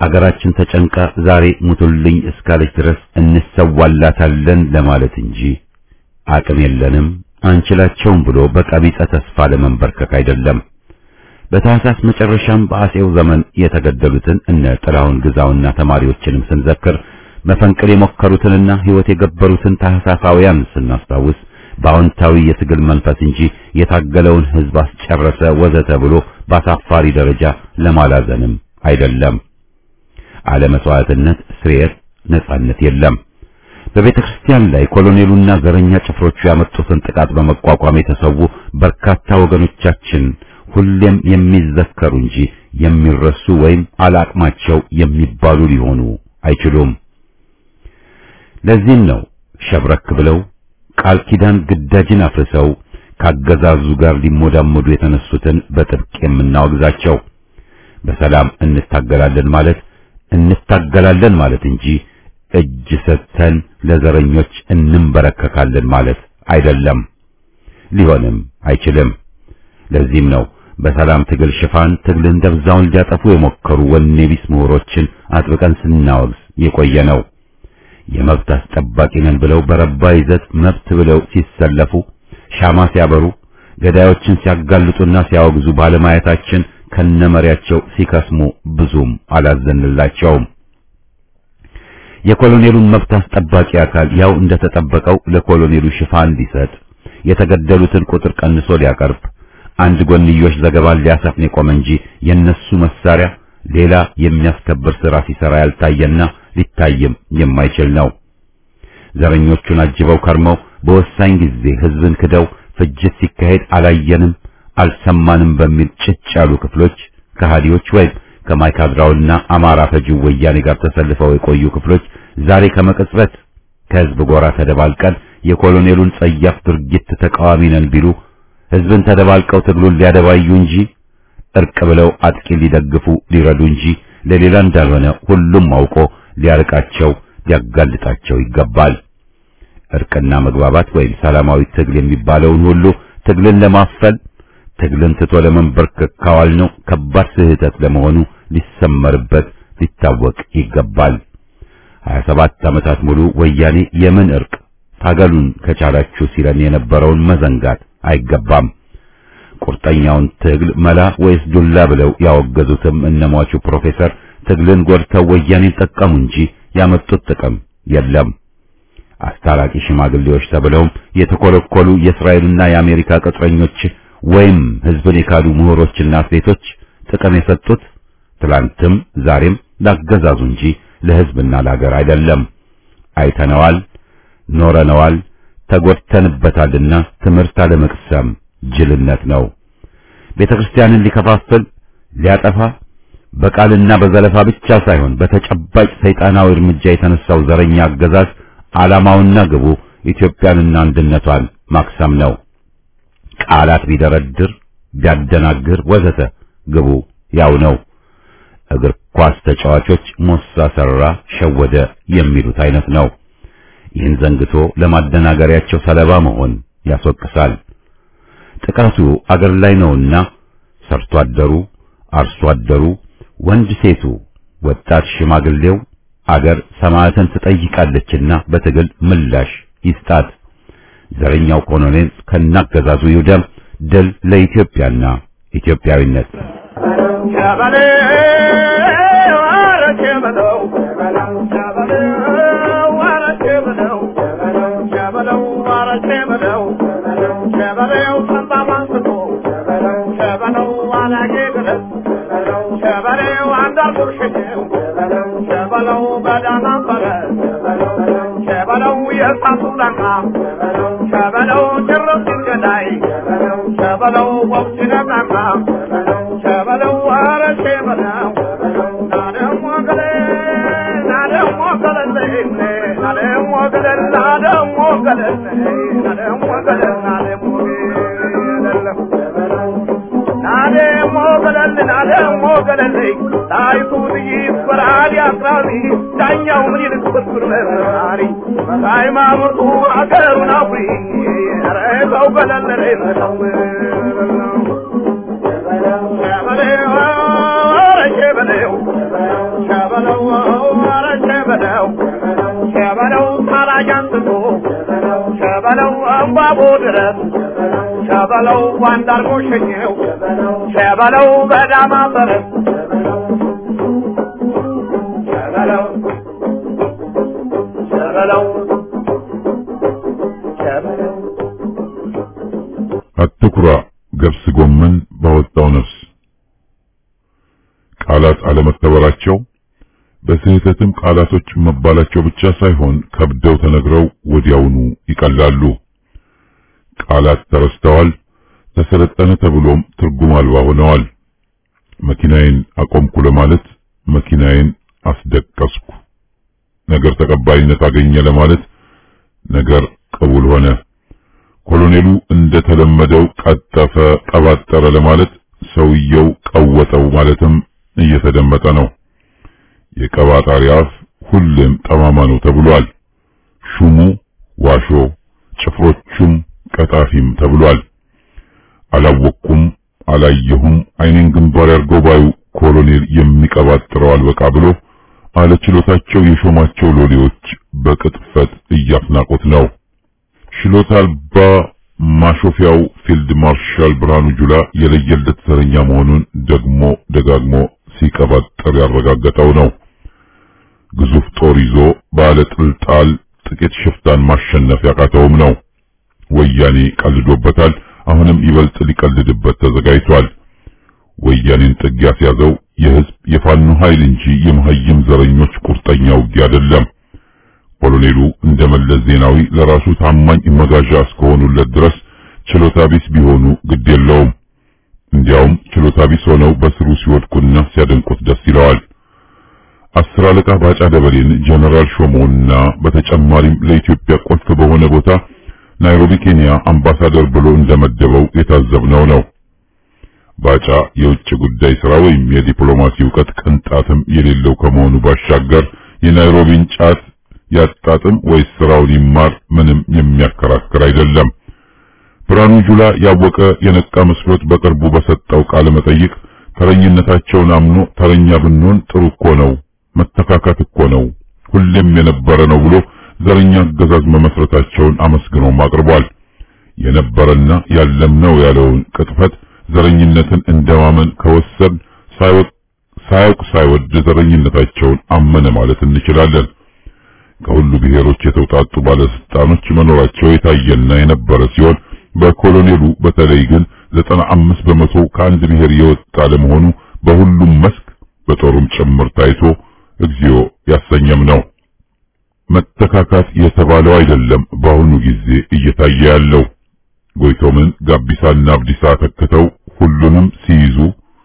አገራችን ተጨንቃ ዛሬ ሙቱልኝ እስካለች ድረስ እንሰዋላታለን ለማለት እንጂ አቅም የለንም አንችላቸውም ብሎ በቀቢጸ ተስፋ ለመንበርከክ አይደለም። በታህሳስ መጨረሻም በአጼው ዘመን የተገደሉትን እነ ጥላሁን ግዛውና ተማሪዎችንም ስንዘክር መፈንቅል የሞከሩትንና ሕይወት የገበሩትን ታህሳሳውያን ስናስታውስ በአዎንታዊ የትግል መንፈስ እንጂ የታገለውን ሕዝብ አስጨረሰ ወዘተ ብሎ በአሳፋሪ ደረጃ ለማላዘንም አይደለም። አለመስዋዕትነት፣ ስርየት፣ ነጻነት የለም። በቤተ ክርስቲያን ላይ ኮሎኔሉና ዘረኛ ጭፍሮቹ ያመጡትን ጥቃት በመቋቋም የተሰዉ በርካታ ወገኖቻችን ሁሌም የሚዘከሩ እንጂ የሚረሱ ወይም አላቅማቸው የሚባሉ ሊሆኑ አይችሉም። ለዚህም ነው ሸብረክ ብለው ቃል ኪዳን ግዳጅን አፍርሰው ካገዛዙ ጋር ሊሞዳመዱ የተነሱትን በጥብቅ የምናወግዛቸው። በሰላም እንታገላለን ማለት እንታገላለን ማለት እንጂ እጅ ሰጥተን ለዘረኞች እንንበረከካለን ማለት አይደለም፣ ሊሆንም አይችልም። ለዚህም ነው በሰላም ትግል ሽፋን ትግልን ደብዛውን ሊያጠፉ የሞከሩ ወኔ ቢስ ምሁሮችን አጥብቀን ስናወግዝ የቆየ ነው። የመብት አስጠባቂ ነን ብለው በረባ ይዘት መብት ብለው ሲሰለፉ ሻማ ሲያበሩ ገዳዮችን ሲያጋልጡና ሲያወግዙ ባለማየታችን ከነመሪያቸው ሲከስሙ ብዙም አላዘንላቸውም። የኮሎኔሉን መብት አስጠባቂ አካል ያው እንደተጠበቀው ለኮሎኔሉ ሽፋን ሊሰጥ የተገደሉትን ቁጥር ቀንሶ ሊያቀርብ አንድ ጎንዮሽ ዘገባን ሊያሰፍን የቆመ እንጂ የነሱ መሳሪያ ሌላ የሚያስከብር ሥራ ሲሰራ ያልታየና ሊታይም የማይችል ነው። ዘረኞቹን አጅበው ከርመው በወሳኝ ጊዜ ሕዝብን ክደው ፍጅት ሲካሄድ አላየንም አልሰማንም በሚል ጭጭ ያሉ ክፍሎች ከሃዲዎች ወይም ከማይካድራውና አማራ ፈጂው ወያኔ ጋር ተሰልፈው የቆዩ ክፍሎች ዛሬ ከመቅጽበት ከሕዝብ ጎራ ተደባልቀን የኮሎኔሉን ጸያፍ ድርጊት ተቃዋሚ ነን ቢሉ ሕዝብን ተደባልቀው ትግሉን ሊያደባዩ እንጂ እርቅ ብለው አጥቂ ሊደግፉ ሊረዱ እንጂ ለሌላ እንዳልሆነ ሁሉም አውቆ ሊያርቃቸው ሊያጋልጣቸው ይገባል። እርቅና መግባባት ወይም ሰላማዊ ትግል የሚባለውን ሁሉ ትግልን ለማፈል ትግልን ትቶ ለመንበርከክ ካዋልነው ከባድ ስህተት ለመሆኑ ሊሰመርበት ሊታወቅ ይገባል። 27 ዓመታት ሙሉ ወያኔ የምን እርቅ ታገሉን ከቻላችሁ ሲለን የነበረውን መዘንጋት አይገባም። ቁርጠኛውን ትግል መላ ወይስ ዱላ ብለው ያወገዙትም እነሟቹ ፕሮፌሰር ትግልን ጎድተው ወያኔን ጠቀሙ እንጂ ያመጡት ጥቅም የለም። አስታራቂ ሽማግሌዎች ተብለውም የተኮለኮሉ የእስራኤልና የአሜሪካ ቅጥረኞች ወይም ሕዝብን የካዱ ምሁሮችና አትሌቶች ጥቅም የሰጡት ትላንትም ዛሬም ላገዛዙ እንጂ ለሕዝብና ለሀገር አይደለም። አይተነዋል፣ ኖረነዋል፣ ተጎድተንበታልና ትምህርት አለመቅሰም ጅልነት ነው። ቤተ ክርስቲያንን ሊከፋፍል ሊያጠፋ በቃልና በዘለፋ ብቻ ሳይሆን በተጨባጭ ሰይጣናዊ እርምጃ የተነሳው ዘረኛ አገዛዝ ዓላማውና ግቡ ኢትዮጵያንና አንድነቷን ማክሰም ነው። ቃላት ቢደረድር ቢያደናግር ወዘተ ግቡ ያው ነው። እግር ኳስ ተጫዋቾች ሞሳ ሰራ፣ ሸወደ የሚሉት አይነት ነው። ይህን ዘንግቶ ለማደናገሪያቸው ሰለባ መሆን ያስወቅሳል። ጥቃቱ አገር ላይ ነውና ሰርቶ አደሩ፣ አርሶ አደሩ፣ ወንድ ሴቱ፣ ወጣት ሽማግሌው አገር ሰማዕትን ትጠይቃለችና በትግል ምላሽ ይስጣት። ዘረኛው ኮሎኔል ከናገዛዙ ይውደም። ድል ለኢትዮጵያና ኢትዮጵያዊነት። ሃይማኖቱ አገሩን አፍሪ ኧረ ሰው ገለል ነው ሸበሌው ኧረ ሸበሌው ሸበሌው ገብቶ ሸበለው እምባቦ ድረስ ሸበለው ዋንዳርጎ ሸኘው ሸበለው በዳማ በረት ሸበለው ሸበለው ሸበለው አትኩራ ገብስ ጎመን ባወጣው ነፍስ ቃላት አለመከበራቸው በስህተትም ቃላቶች መባላቸው ብቻ ሳይሆን ከብደው ተነግረው ወዲያውኑ ይቀላሉ። ቃላት ተረስተዋል፣ ተሰለጠነ ተብሎም ትርጉም አልባ ሆነዋል። መኪናዬን አቆምኩ ለማለት መኪናዬን አስደቀስኩ፣ ነገር ተቀባይነት አገኘ ለማለት ነገር ቅቡል ሆነ። ኮሎኔሉ እንደተለመደው ቀጠፈ፣ ቀባጠረ ለማለት ሰውየው ቀወጠው ማለትም እየተደመጠ ነው። የቀባጣሪ አፍ ሁሌም ጠማማ ነው ተብሏል። ሹሙ ዋሾ፣ ጭፍሮቹም ቀጣፊም ተብሏል። አላወቅኩም፣ አላየሁም፣ አይኔን ግንባር ያርገው ባዩ ኮሎኔል የሚቀባጥረው አልበቃ ብሎ አለችሎታቸው የሾማቸው ሎሌዎች በቅጥፈት እያፍናቁት ነው። ችሎታ አልባ ማሾፊያው ፊልድ ማርሻል ብርሃኑ ጁላ የለየለት ዘረኛ መሆኑን ደግሞ ደጋግሞ ሲቀባጠር ያረጋገጠው ነው። ግዙፍ ጦር ይዞ ባለ ጥልጣል ጥቂት ሽፍታን ማሸነፍ ያቃተውም ነው። ወያኔ ቀልዶበታል። አሁንም ይበልጥ ሊቀልድበት ተዘጋጅቷል። ወያኔን ጥግ ያስያዘው የህዝብ የፋኖ ኃይል እንጂ የመሀይም ዘረኞች ቁርጠኛ ውጊያ አይደለም። ኮሎኔሉ እንደ መለስ ዜናዊ ለራሱ ታማኝ መጋዣ እስከሆኑለት ድረስ ችሎታ ቢስ ቢሆኑ ግድ የለውም። እንዲያውም ችሎታ ቢስ ሆነው በስሩ ሲወድቁና ሲያደንቁት ደስ ይለዋል። አስር አለቃ ባጫ ደበሌን ጀነራል ሾሞና በተጨማሪም ለኢትዮጵያ ቁልፍ በሆነ ቦታ ናይሮቢ ኬንያ አምባሳደር ብሎ እንደመደበው የታዘብነው ነው። ባጫ የውጭ ጉዳይ ሥራ ወይም የዲፕሎማሲ ዕውቀት ቅንጣትም የሌለው ከመሆኑ ባሻገር የናይሮቢን ጫት ያጣጥም ወይስ ስራውን ይማር ምንም የሚያከራክር አይደለም። ብርሃኑ ጁላ ያወቀ የነቃ መስሎት በቅርቡ በሰጠው ቃለ መጠይቅ ተረኝነታቸውን አምኖ ተረኛ ብንሆን ጥሩ እኮ ነው፣ መተካካት እኮ ነው፣ ሁሌም የነበረ ነው ብሎ ዘረኛ አገዛዝ መመስረታቸውን አመስግኖም አቅርቧል። የነበረና ያለም ነው ያለውን ቅጥፈት ዘረኝነትን እንደማመን ከወሰድ ሳያውቅ ሳይወድ ዘረኝነታቸውን አመነ ማለት እንችላለን። ከሁሉ ብሔሮች የተውጣጡ ባለስልጣኖች መኖራቸው የታየና የነበረ ሲሆን በኮሎኔሉ በተለይ ግን ዘጠና አምስት በመቶ ከአንድ ብሔር የወጣ ለመሆኑ በሁሉም መስክ በጦሩም ጭምር ታይቶ እግዚኦ ያሰኘም ነው። መተካካት የተባለው አይደለም በአሁኑ ጊዜ እየታየ ያለው። ጎይቶምን ጋቢሳና አብዲሳ ተክተው ሁሉንም ሲይዙ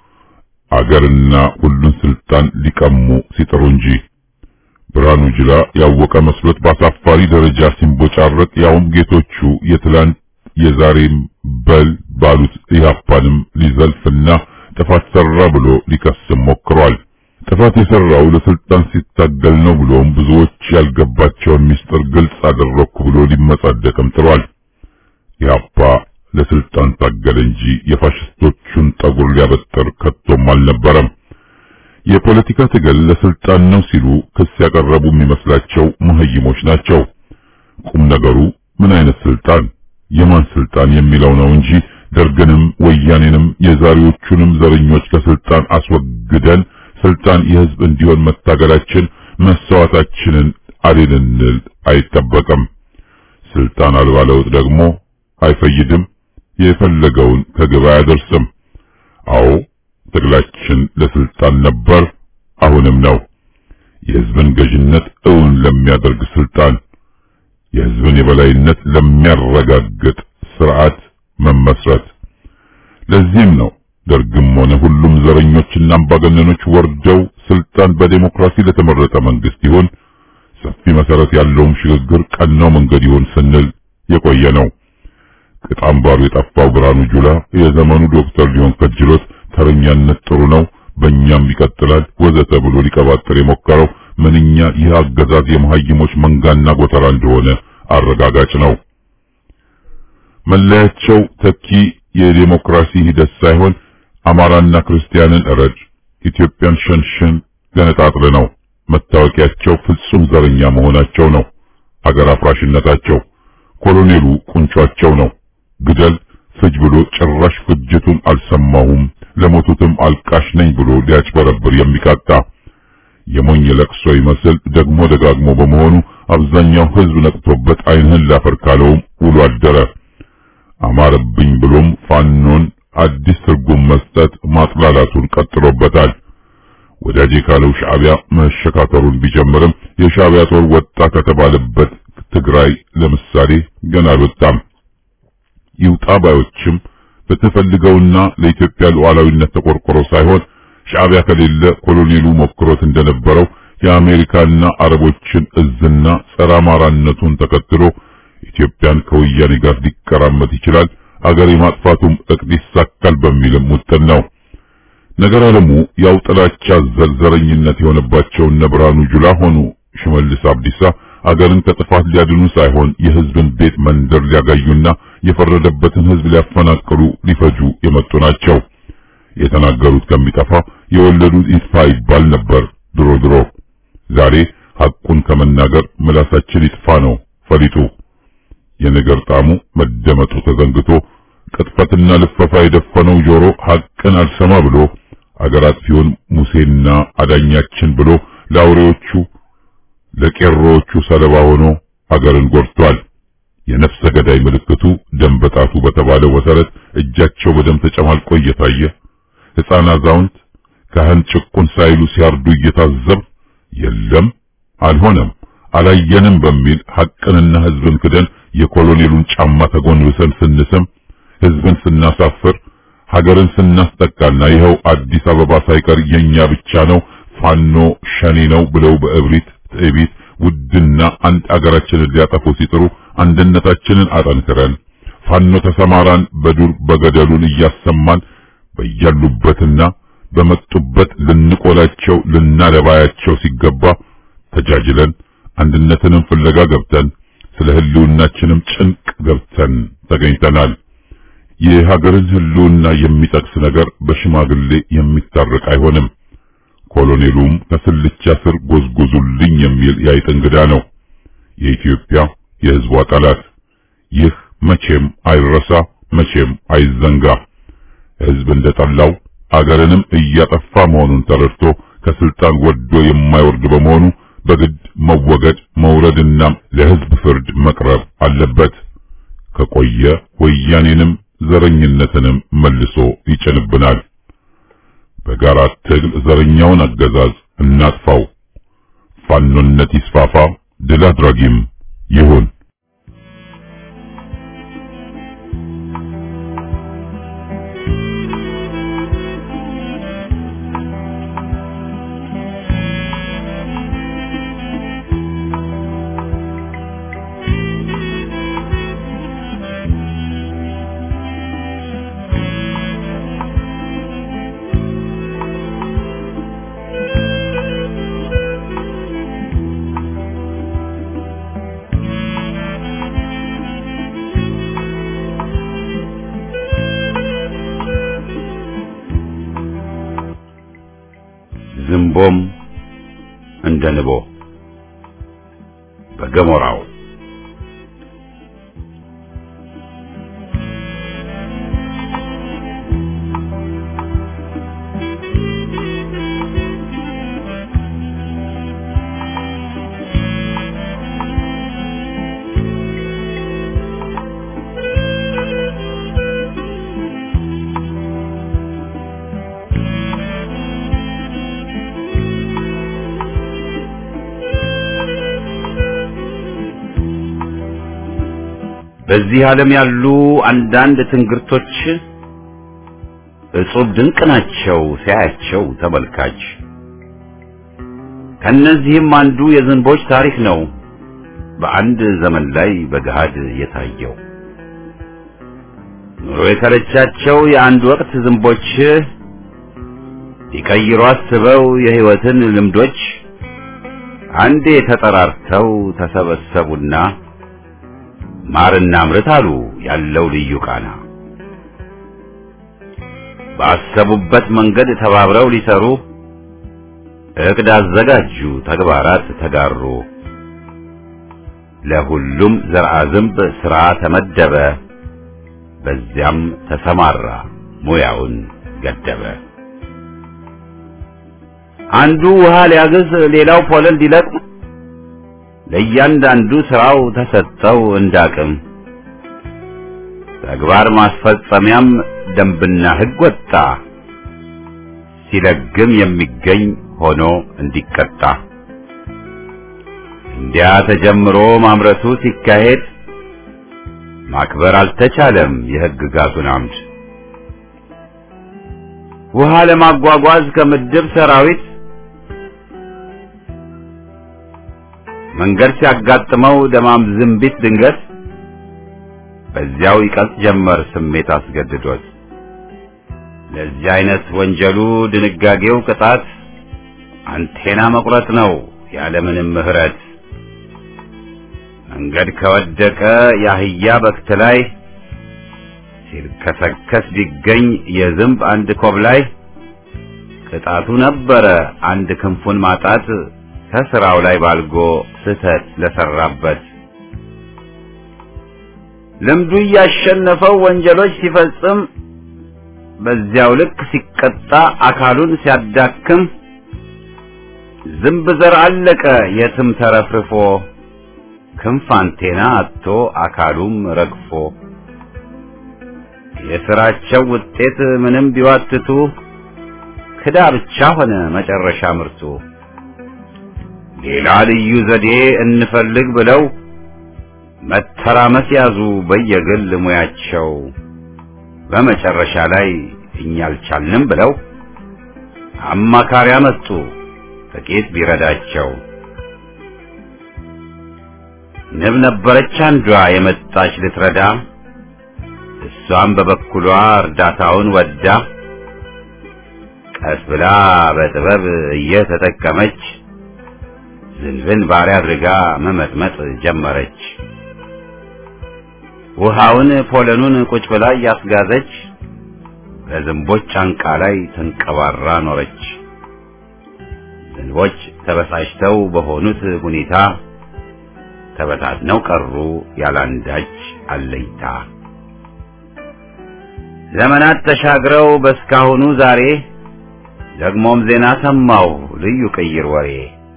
አገርና ሁሉን ስልጣን ሊቀሙ ሲጥሩ እንጂ ብርሃኑ ጅላ ያወቀ መስሎት በአሳፋሪ ደረጃ ሲንቦጫረቅ ያውም ጌቶቹ የትላንት የዛሬም በል ባሉት ኢህአፓንም ሊዘልፍና ጥፋት ሰራ ብሎ ሊከስም ሞክሯል። ጥፋት የሰራው ለስልጣን ሲታገል ነው ብሎም ብዙዎች ያልገባቸውን ምስጢር ግልጽ አደረኩ ብሎ ሊመጻደቅም ጥሯል። ኢህአፓ ለስልጣን ታገለ እንጂ የፋሽስቶቹን ጠጉር ሊያበጥር ከቶም አልነበረም። የፖለቲካ ትግል ለስልጣን ነው ሲሉ ክስ ያቀረቡ የሚመስላቸው መሀይሞች ናቸው። ቁም ነገሩ ምን አይነት ስልጣን፣ የማን ስልጣን የሚለው ነው እንጂ ደርግንም ወያኔንም የዛሬዎቹንም ዘረኞች ከስልጣን አስወግደን ስልጣን የህዝብ እንዲሆን መታገላችን መስዋዕታችንን አልልንል አይጠበቅም። ስልጣን አልባ ለውጥ ደግሞ አይፈይድም፣ የፈለገውን ከግብ አያደርስም። አዎ ትግላችን ለስልጣን ነበር፣ አሁንም ነው። የህዝብን ገዥነት እውን ለሚያደርግ ስልጣን፣ የህዝብን የበላይነት ለሚያረጋግጥ ስርዓት መመስረት። ለዚህም ነው ደርግም ሆነ ሁሉም ዘረኞችና አምባገነኖች ወርደው ስልጣን በዴሞክራሲ ለተመረጠ መንግስት ይሁን ሰፊ መሰረት ያለውም ሽግግር ቀናው መንገድ ይሁን ስንል የቆየ ነው። ቅጣምባሩ የጠፋው ብርሃኑ ጁላ የዘመኑ ዶክተር ሊሆን ከጅሎት ተረኛነት ጥሩ ነው፣ በእኛም ይቀጥላል ወዘተ ብሎ ሊቀባጥር የሞከረው ምንኛ ይህ አገዛዝ የመሀይሞች መንጋና ጎተራ እንደሆነ አረጋጋጭ ነው። መለያቸው ተኪ የዴሞክራሲ ሂደት ሳይሆን አማራና ክርስቲያንን እረድ፣ ኢትዮጵያን ሸንሽን ገነጣጥል ነው። መታወቂያቸው ፍጹም ዘረኛ መሆናቸው ነው። አገር አፍራሽነታቸው። ኮሎኔሉ ቁንጯቸው ነው። ግደል ፍጅ ብሎ ጭራሽ ፍጅቱን አልሰማሁም ለሞቱትም አልቃሽ ነኝ ብሎ ሊያጭበረብር የሚቃጣ የሞኝ ለቅሶ ይመስል ደግሞ ደጋግሞ በመሆኑ አብዛኛው ሕዝብ ነቅቶበት ዓይንህን ላፈር ካለውም ውሎ አደረ። አማረብኝ ብሎም ፋኖን አዲስ ትርጉም መስጠት ማጥላላቱን ቀጥሎበታል። ወዳጄ ካለው ሻዕቢያ መሸካከሩን ቢጀምርም የሻዕቢያ ጦር ወጣ ከተባለበት ትግራይ ለምሳሌ ገና አልወጣም። ይውጣ ባዮችም በተፈልገውና ለኢትዮጵያ ሉዓላዊነት ተቆርቆሮ ሳይሆን ሻዕቢያ ከሌለ ኮሎኔሉ ሞክሮት እንደነበረው የአሜሪካና አረቦችን እዝና ጸረ አማራነቱን ተከትሎ ኢትዮጵያን ከወያኔ ጋር ሊቀራመት ይችላል፣ አገር የማጥፋቱም እቅድ ይሳካል በሚልም ውጥን ነው። ነገር አለሙ ያው ጥላቻ ዘርዘረኝነት የሆነባቸው እነ ብርሃኑ ጁላ ሆኑ ሽመልስ አብዲሳ አገርን ከጥፋት ሊያድኑ ሳይሆን የሕዝብን ቤት መንደር ሊያጋዩና የፈረደበትን ሕዝብ ሊያፈናቅሉ ሊፈጁ የመጡ ናቸው። የተናገሩት ከሚጠፋ የወለዱት ይጥፋ ይባል ነበር ድሮ ድሮ። ዛሬ ሐቁን ከመናገር ምላሳችን ይጥፋ ነው ፈሊጡ። የነገር ጣዕሙ መደመጡ ተዘንግቶ ቅጥፈትና ልፈፋ የደፈነው ጆሮ ሐቅን አልሰማ ብሎ አገር አጥፊውን ሙሴና አዳኛችን ብሎ ለአውሬዎቹ ለቄሮዎቹ ሰለባ ሆኖ አገርን ጎድቷል። የነፍሰ ገዳይ ምልክቱ ደም በጣቱ በተባለው መሰረት እጃቸው በደም ተጨማልቆ እየታየ ሕፃን፣ አዛውንት፣ ካህን ጭቁን ሳይሉ ሲያርዱ እየታዘብ የለም አልሆነም አላየንም በሚል ሐቅንና ሕዝብን ክደን የኮሎኔሉን ጫማ ተጎንብሰን ስንስም ሕዝብን ስናሳፍር ሀገርን ስናስጠቃና ይኸው አዲስ አበባ ሳይቀር የኛ ብቻ ነው ፋኖ ሸኔ ነው ብለው በእብሪት ትዕቢት ውድና አንድ አገራችንን ሊያጠፉ ሲጥሩ አንድነታችንን አጠንክረን ፋኖ ተሰማራን በዱር በገደሉን እያሰማን በያሉበትና በመጡበት ልንቆላቸው ልናደባያቸው ሲገባ ተጃጅለን አንድነትንም ፍለጋ ገብተን ስለ ህልውናችንም ጭንቅ ገብተን ተገኝተናል። የሀገርን ህልውና የሚጠቅስ ነገር በሽማግሌ የሚታረቅ አይሆንም። ኮሎኔሉም ከስልቻ ስር ጎዝጉዙልኝ የሚል የአይጥ እንግዳ ነው። የኢትዮጵያ የህዝቧ ጠላት። ይህ መቼም አይረሳ፣ መቼም አይዘንጋ። ህዝብ እንደጠላው አገርንም እያጠፋ መሆኑን ተረድቶ ከስልጣን ወዶ የማይወርድ በመሆኑ በግድ መወገድ መውረድና ለህዝብ ፍርድ መቅረብ አለበት። ከቆየ ወያኔንም ዘረኝነትንም መልሶ ይጭንብናል። በጋራ ትግል ዘረኛውን አገዛዝ እናጥፋው። ፋኖነት ይስፋፋ፣ ድል አድራጊም ይሁን። ዝንቦም እንደ ንቦ በገሞራው በዚህ ዓለም ያሉ አንዳንድ ትንግርቶች እጹብ ድንቅ ናቸው ሲያያቸው ተመልካች። ከነዚህም አንዱ የዝንቦች ታሪክ ነው በአንድ ዘመን ላይ በገሃድ የታየው። ኑሮ የሰለቻቸው የአንድ ወቅት ዝንቦች ሊቀይሩ አስበው የሕይወትን ልምዶች አንዴ ተጠራርተው ተሰበሰቡና ማርና ምርት አሉ ያለው ልዩ ቃና። ባሰቡበት መንገድ ተባብረው ሊሰሩ እቅድ አዘጋጁ፣ ተግባራት ተጋሩ። ለሁሉም ዘርአ ዝንብ ሥራ ተመደበ። በዚያም ተሰማራ ሙያውን ገደበ። አንዱ ውሃ ሊያግዝ፣ ሌላው ፖለል ሊለቅም ለእያንዳንዱ ሥራው ተሰጠው እንዳቅም። ተግባር ማስፈጸሚያም ደንብና ሕግ ወጣ። ሲለግም የሚገኝ ሆኖ እንዲቀጣ እንዲያ ተጀምሮ ማምረቱ ሲካሄድ ማክበር አልተቻለም የሕግጋቱን አምድ። ውሃ ለማጓጓዝ ከምድብ ሰራዊት መንገድ ሲያጋጥመው ደማም ዝንቢት ድንገት በዚያው ይቀልጥ ጀመር ስሜት አስገድዶት። ለዚህ አይነት ወንጀሉ ድንጋጌው ቅጣት አንቴና መቁረጥ ነው ያለምንም ምሕረት። መንገድ ከወደቀ የአህያ በክት ላይ ሲልከሰከስ ቢገኝ የዝንብ አንድ ኮብ ላይ ቅጣቱ ነበረ አንድ ክንፉን ማጣት ከስራው ላይ ባልጎ ስህተት ለሰራበት። ልምዱ እያሸነፈው ወንጀሎች ሲፈጽም በዚያው ልክ ሲቀጣ አካሉን ሲያዳክም ዝንብ ዘር አለቀ የትም ተረፍርፎ ክንፍ አንቴና አጥቶ አካሉም ረግፎ የሥራቸው ውጤት ምንም ቢዋትቱ ክዳ ብቻ ሆነ መጨረሻ ምርቱ። ሌላ ልዩ ዘዴ እንፈልግ ብለው መተራመስ ያዙ በየግል ሙያቸው። በመጨረሻ ላይ እኛ አልቻልንም ብለው አማካሪ አመጡ ጥቂት ቢረዳቸው። ንብ ነበረች አንዷ የመጣች ልትረዳ፣ እሷም በበኩሏ እርዳታውን ወዳ ቀስ ብላ በጥበብ እየተጠቀመች ዝንብን ባሪያ አድርጋ መመጥመጥ ጀመረች። ውሃውን ፖለኑን ቁጭ ብላ እያስጋዘች በዝንቦች ጫንቃ ላይ ተንቀባራ ኖረች። ዝንቦች ተበሳጭተው በሆኑት ሁኔታ ተበታትነው ቀሩ ያላንዳች አለኝታ። ዘመናት ተሻግረው በስካሁኑ ዛሬ ደግሞም ዜና ሰማሁ ልዩ ቅይር ወሬ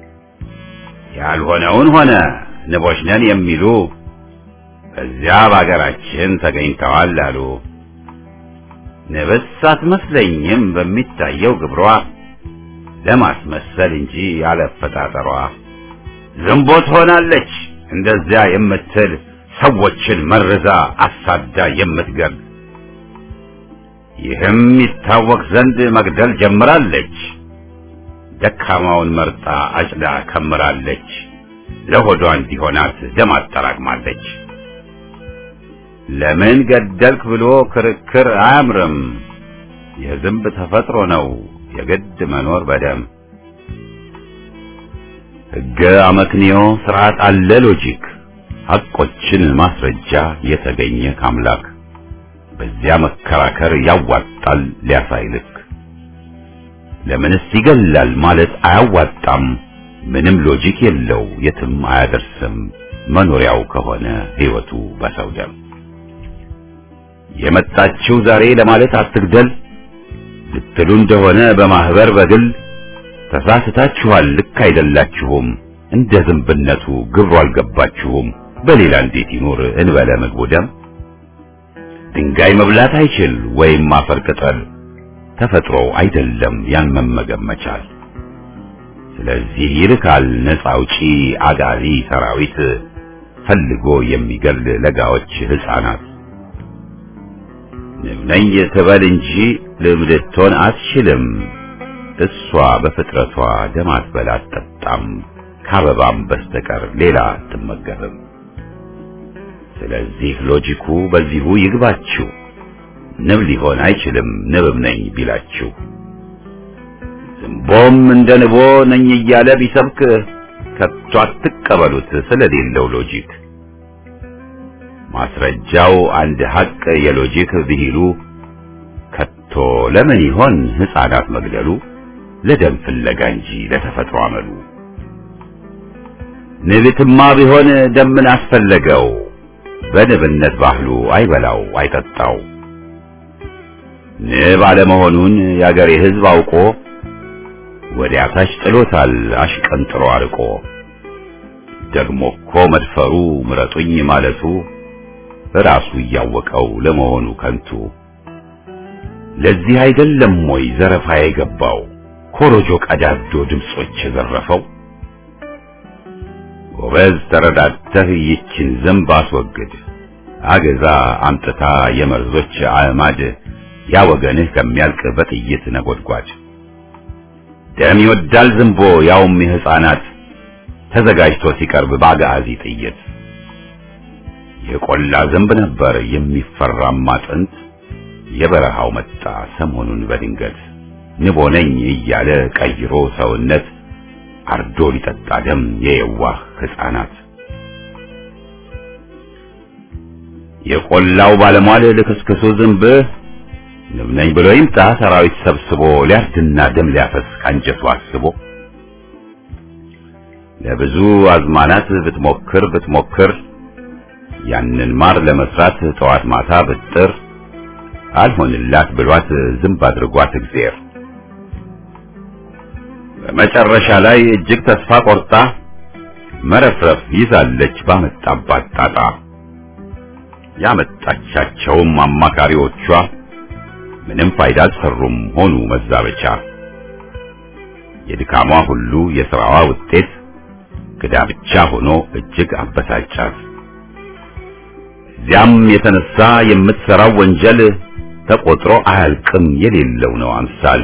ያልሆነውን ሆነ ንቦች ነን የሚሉ በዚያ በአገራችን ተገኝተዋል አሉ። ንብስ አትመስለኝም በሚታየው ግብሯ ለማስመሰል እንጂ ያለፈጣጠሯ ዝንቦት ሆናለች እንደዚያ የምትል ሰዎችን መርዛ አሳዳ የምትገል ይህም ይታወቅ ዘንድ መግደል ጀምራለች። ደካማውን መርጣ አጭዳ ከምራለች። ለሆዷ እንዲሆናት ደም አጠራቅማለች። ለምን ገደልክ ብሎ ክርክር አያምርም። የዝንብ ተፈጥሮ ነው የግድ መኖር በደም ሕገ አመክንዮ ስርዓት አለ ሎጂክ ሐቆችን ማስረጃ የተገኘ ካምላክ በዚያ መከራከር ያዋጣል ሊያሳይልክ ለምንስ ይገላል ማለት አያዋጣም ምንም ሎጂክ የለው የትም አያደርስም መኖሪያው ከሆነ ሕይወቱ በሰው ደም የመጣችው ዛሬ ለማለት አትግደል ልትሉ እንደሆነ በማህበር በግል ተሳስታችኋል ልክ አይደላችሁም እንደ ዝንብነቱ ግብሩ አልገባችሁም በሌላ እንዴት ይኖር እንበለ ምግቡ ደም ድንጋይ መብላት አይችል ወይም አፈር ቅጠል ተፈጥሮ አይደለም ያን መመገብ መቻል ስለዚህ ይልካል ነፃ አውጪ አጋዚ ሰራዊት ፈልጎ የሚገል ለጋዎች ህፃናት ንብ ነኝ ትበል እንጂ ልም ልትሆን አትችልም እሷ በፍጥረቷ ደም አትበላ አትጠጣም ከአበባም በስተቀር ሌላ አትመገብም ስለዚህ ሎጂኩ በዚሁ ይግባችሁ ንብ ሊሆን አይችልም ንብም ነኝ ቢላችሁ ዝንቦም እንደ ንቦ ነኝ እያለ ቢሰብክ ከቶ አትቀበሉት ስለሌለው ሎጂክ ማስረጃው አንድ ሐቅ የሎጂክ ብሂሉ ከቶ ለምን ይሆን ሕፃናት መግደሉ ለደም ፍለጋ እንጂ ለተፈጥሮ አመሉ ንብትማ ቢሆን ደምን አስፈለገው በንብነት ባህሉ አይበላው አይጠጣው ንብ አለመሆኑን የአገሬ ሕዝብ አውቆ ወዲያ ታች ጥሎታል አሽቀንጥሮ አርቆ ደግሞ እኮ መድፈሩ ምረጡኝ ማለቱ ራሱ እያወቀው ለመሆኑ ከንቱ ለዚህ አይደለም ወይ ዘረፋ የገባው ኮሮጆ ቀዳዶ ድምጾች የዘረፈው ጎበዝ ተረዳተህ ይችን ዝንብ አስወግድ አገዛ አምጥታ የመርዞች አዕማድ ያ ወገንህ ከሚያልቅ በጥይት ነጎድጓድ ደም ይወዳል ዝንቦ ያውም የሕፃናት ተዘጋጅቶ ሲቀርብ በአጋዚ ጥይት የቆላ ዝንብ ነበር የሚፈራማ ጥንት የበረሃው መጣ ሰሞኑን በድንገት ንቦ ነኝ እያለ ቀይሮ ሰውነት አርዶ ሊጠጣ ደም የየዋህ ሕፃናት የቆላው ባለሟል ልክስክሱ ዝንብ ንብ ነኝ ብሎ ይምጣ ሰራዊት ሰብስቦ ሊያርድና ደም ሊያፈስ ካንጀቱ አስቦ ለብዙ አዝማናት ብትሞክር ብትሞክር ያንን ማር ለመስራት ጠዋት ማታ ብጥር አልሆንላት ብሏት ዝንብ አድርጓት እግዚአብሔር በመጨረሻ ላይ እጅግ ተስፋ ቆርጣ መረፍረፍ ይዛለች ባመጣባት ጣጣ ያመጣቻቸውም አማካሪዎቿ ምንም ፋይዳ አልሰሩም ሆኑ መዛበቻ የድካሟ ሁሉ የሥራዋ ውጤት ክዳ ብቻ ሆኖ እጅግ አበሳጫት እዚያም የተነሳ የምትሠራው ወንጀል ተቆጥሮ አያልቅም የሌለው ነው አምሳል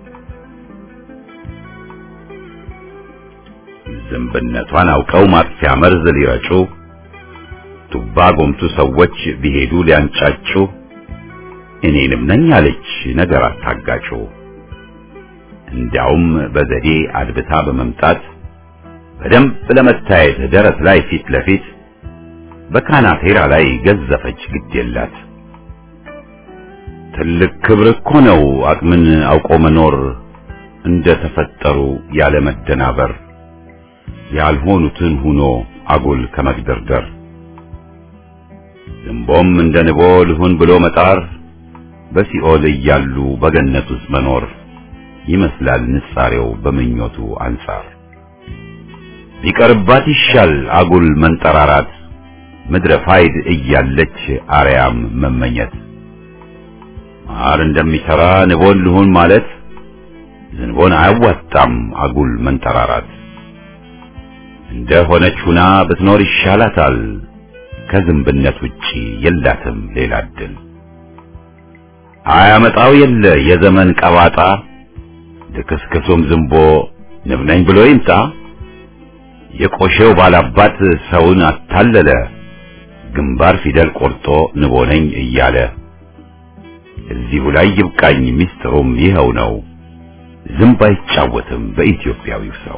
ዝንብነቷን አውቀው ማጥፊያ መርዝ ሊረጩ ቱባ ጎምቱ ሰዎች ቢሄዱ ሊያንጫጩ እኔንም ነኝ አለች ነገር አታጋጩ እንዲያውም በዘዴ አድብታ በመምጣት በደንብ ለመታየት ደረት ላይ ፊት ለፊት በካናቴራ ላይ ገዘፈች ግድ የላት ትልቅ ክብር እኮ ነው አቅምን አውቆ መኖር እንደ ተፈጠሩ ያለ መደናበር ያልሆኑትን ሁኖ አጉል ከመግደርደር ዝንቦም እንደ ንቦ ልሁን ብሎ መጣር በሲኦል እያሉ በገነት ውስጥ መኖር ይመስላል ንጻሬው በምኞቱ አንጻር ቢቀርባት ይሻል አጉል መንጠራራት ምድረ ፋይድ እያለች አርያም መመኘት ማር እንደሚሰራ ንቦን ልሁን ማለት ዝንቦን አያዋጣም አጉል መንጠራራት እንደ ሆነች ሁና ብትኖር ይሻላታል ከዝንብነት ውጪ የላትም ሌላ እድል አያመጣው የለ የዘመን ቀባጣ ልክስክሱም ዝንቦ ንብ ነኝ ብሎ ይምጣ የቆሼው ባላባት ሰውን አታለለ ግንባር ፊደል ቆርጦ ንቦ ነኝ እያለ እዚሁ ላይ ይብቃኝ ሚስጥሩም ይኸው ነው ዝንብ አይጫወትም በኢትዮጵያዊው ሰው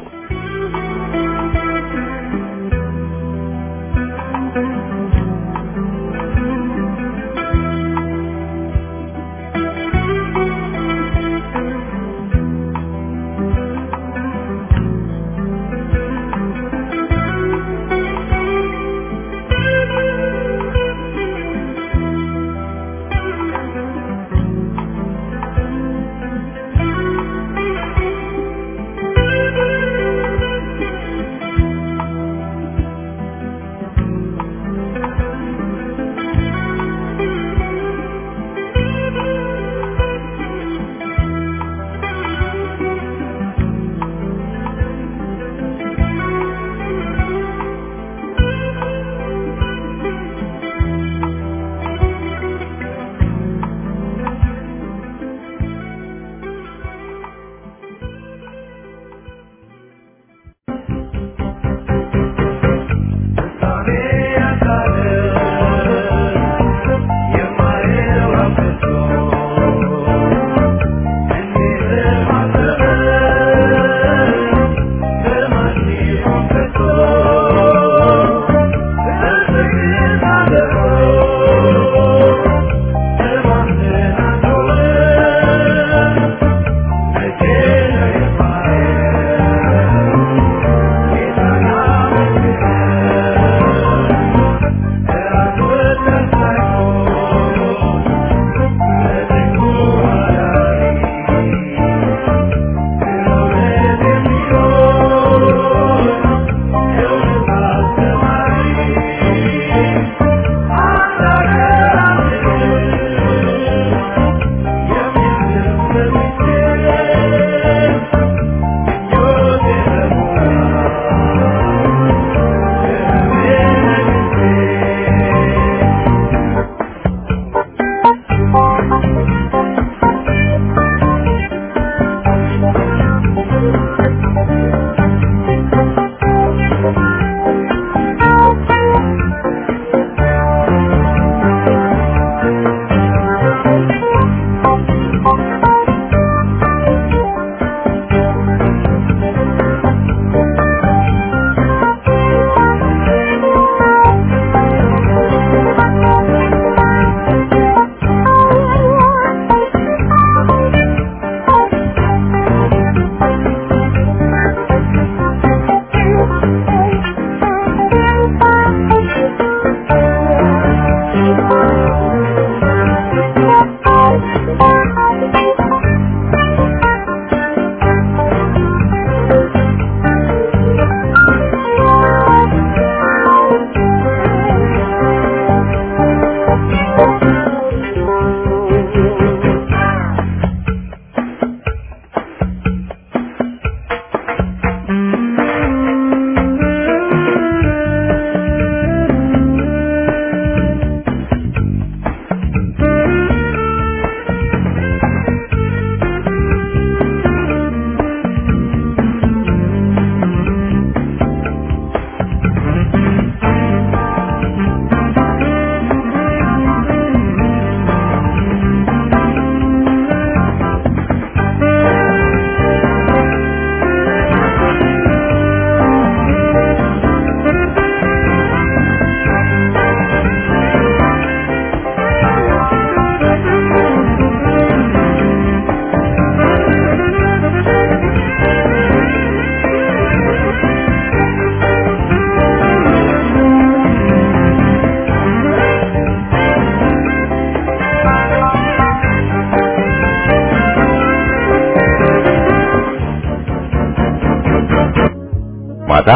ማታ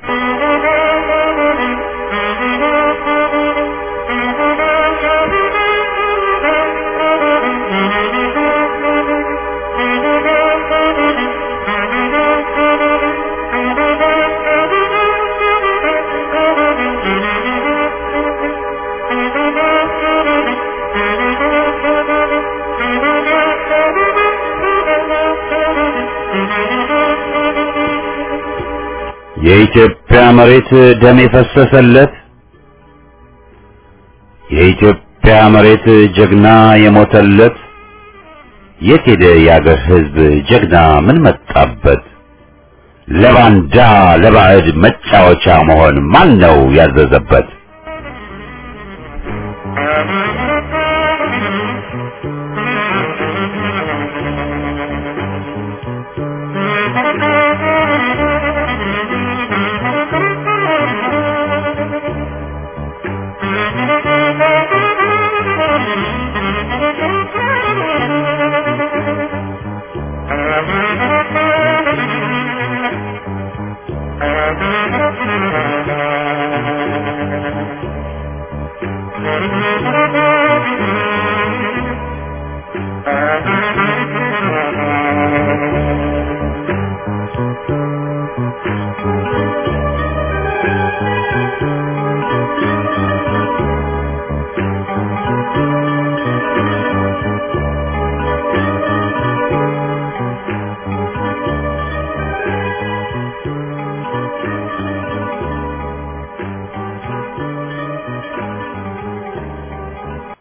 የኢትዮጵያ መሬት ደም የፈሰሰለት የኢትዮጵያ መሬት ጀግና የሞተለት የት ሄደ የአገር ሕዝብ ጀግና ምን መጣበት? ለባንዳ ለባዕድ መጫወቻ መሆን ማን ነው ያዘዘበት? Thank you.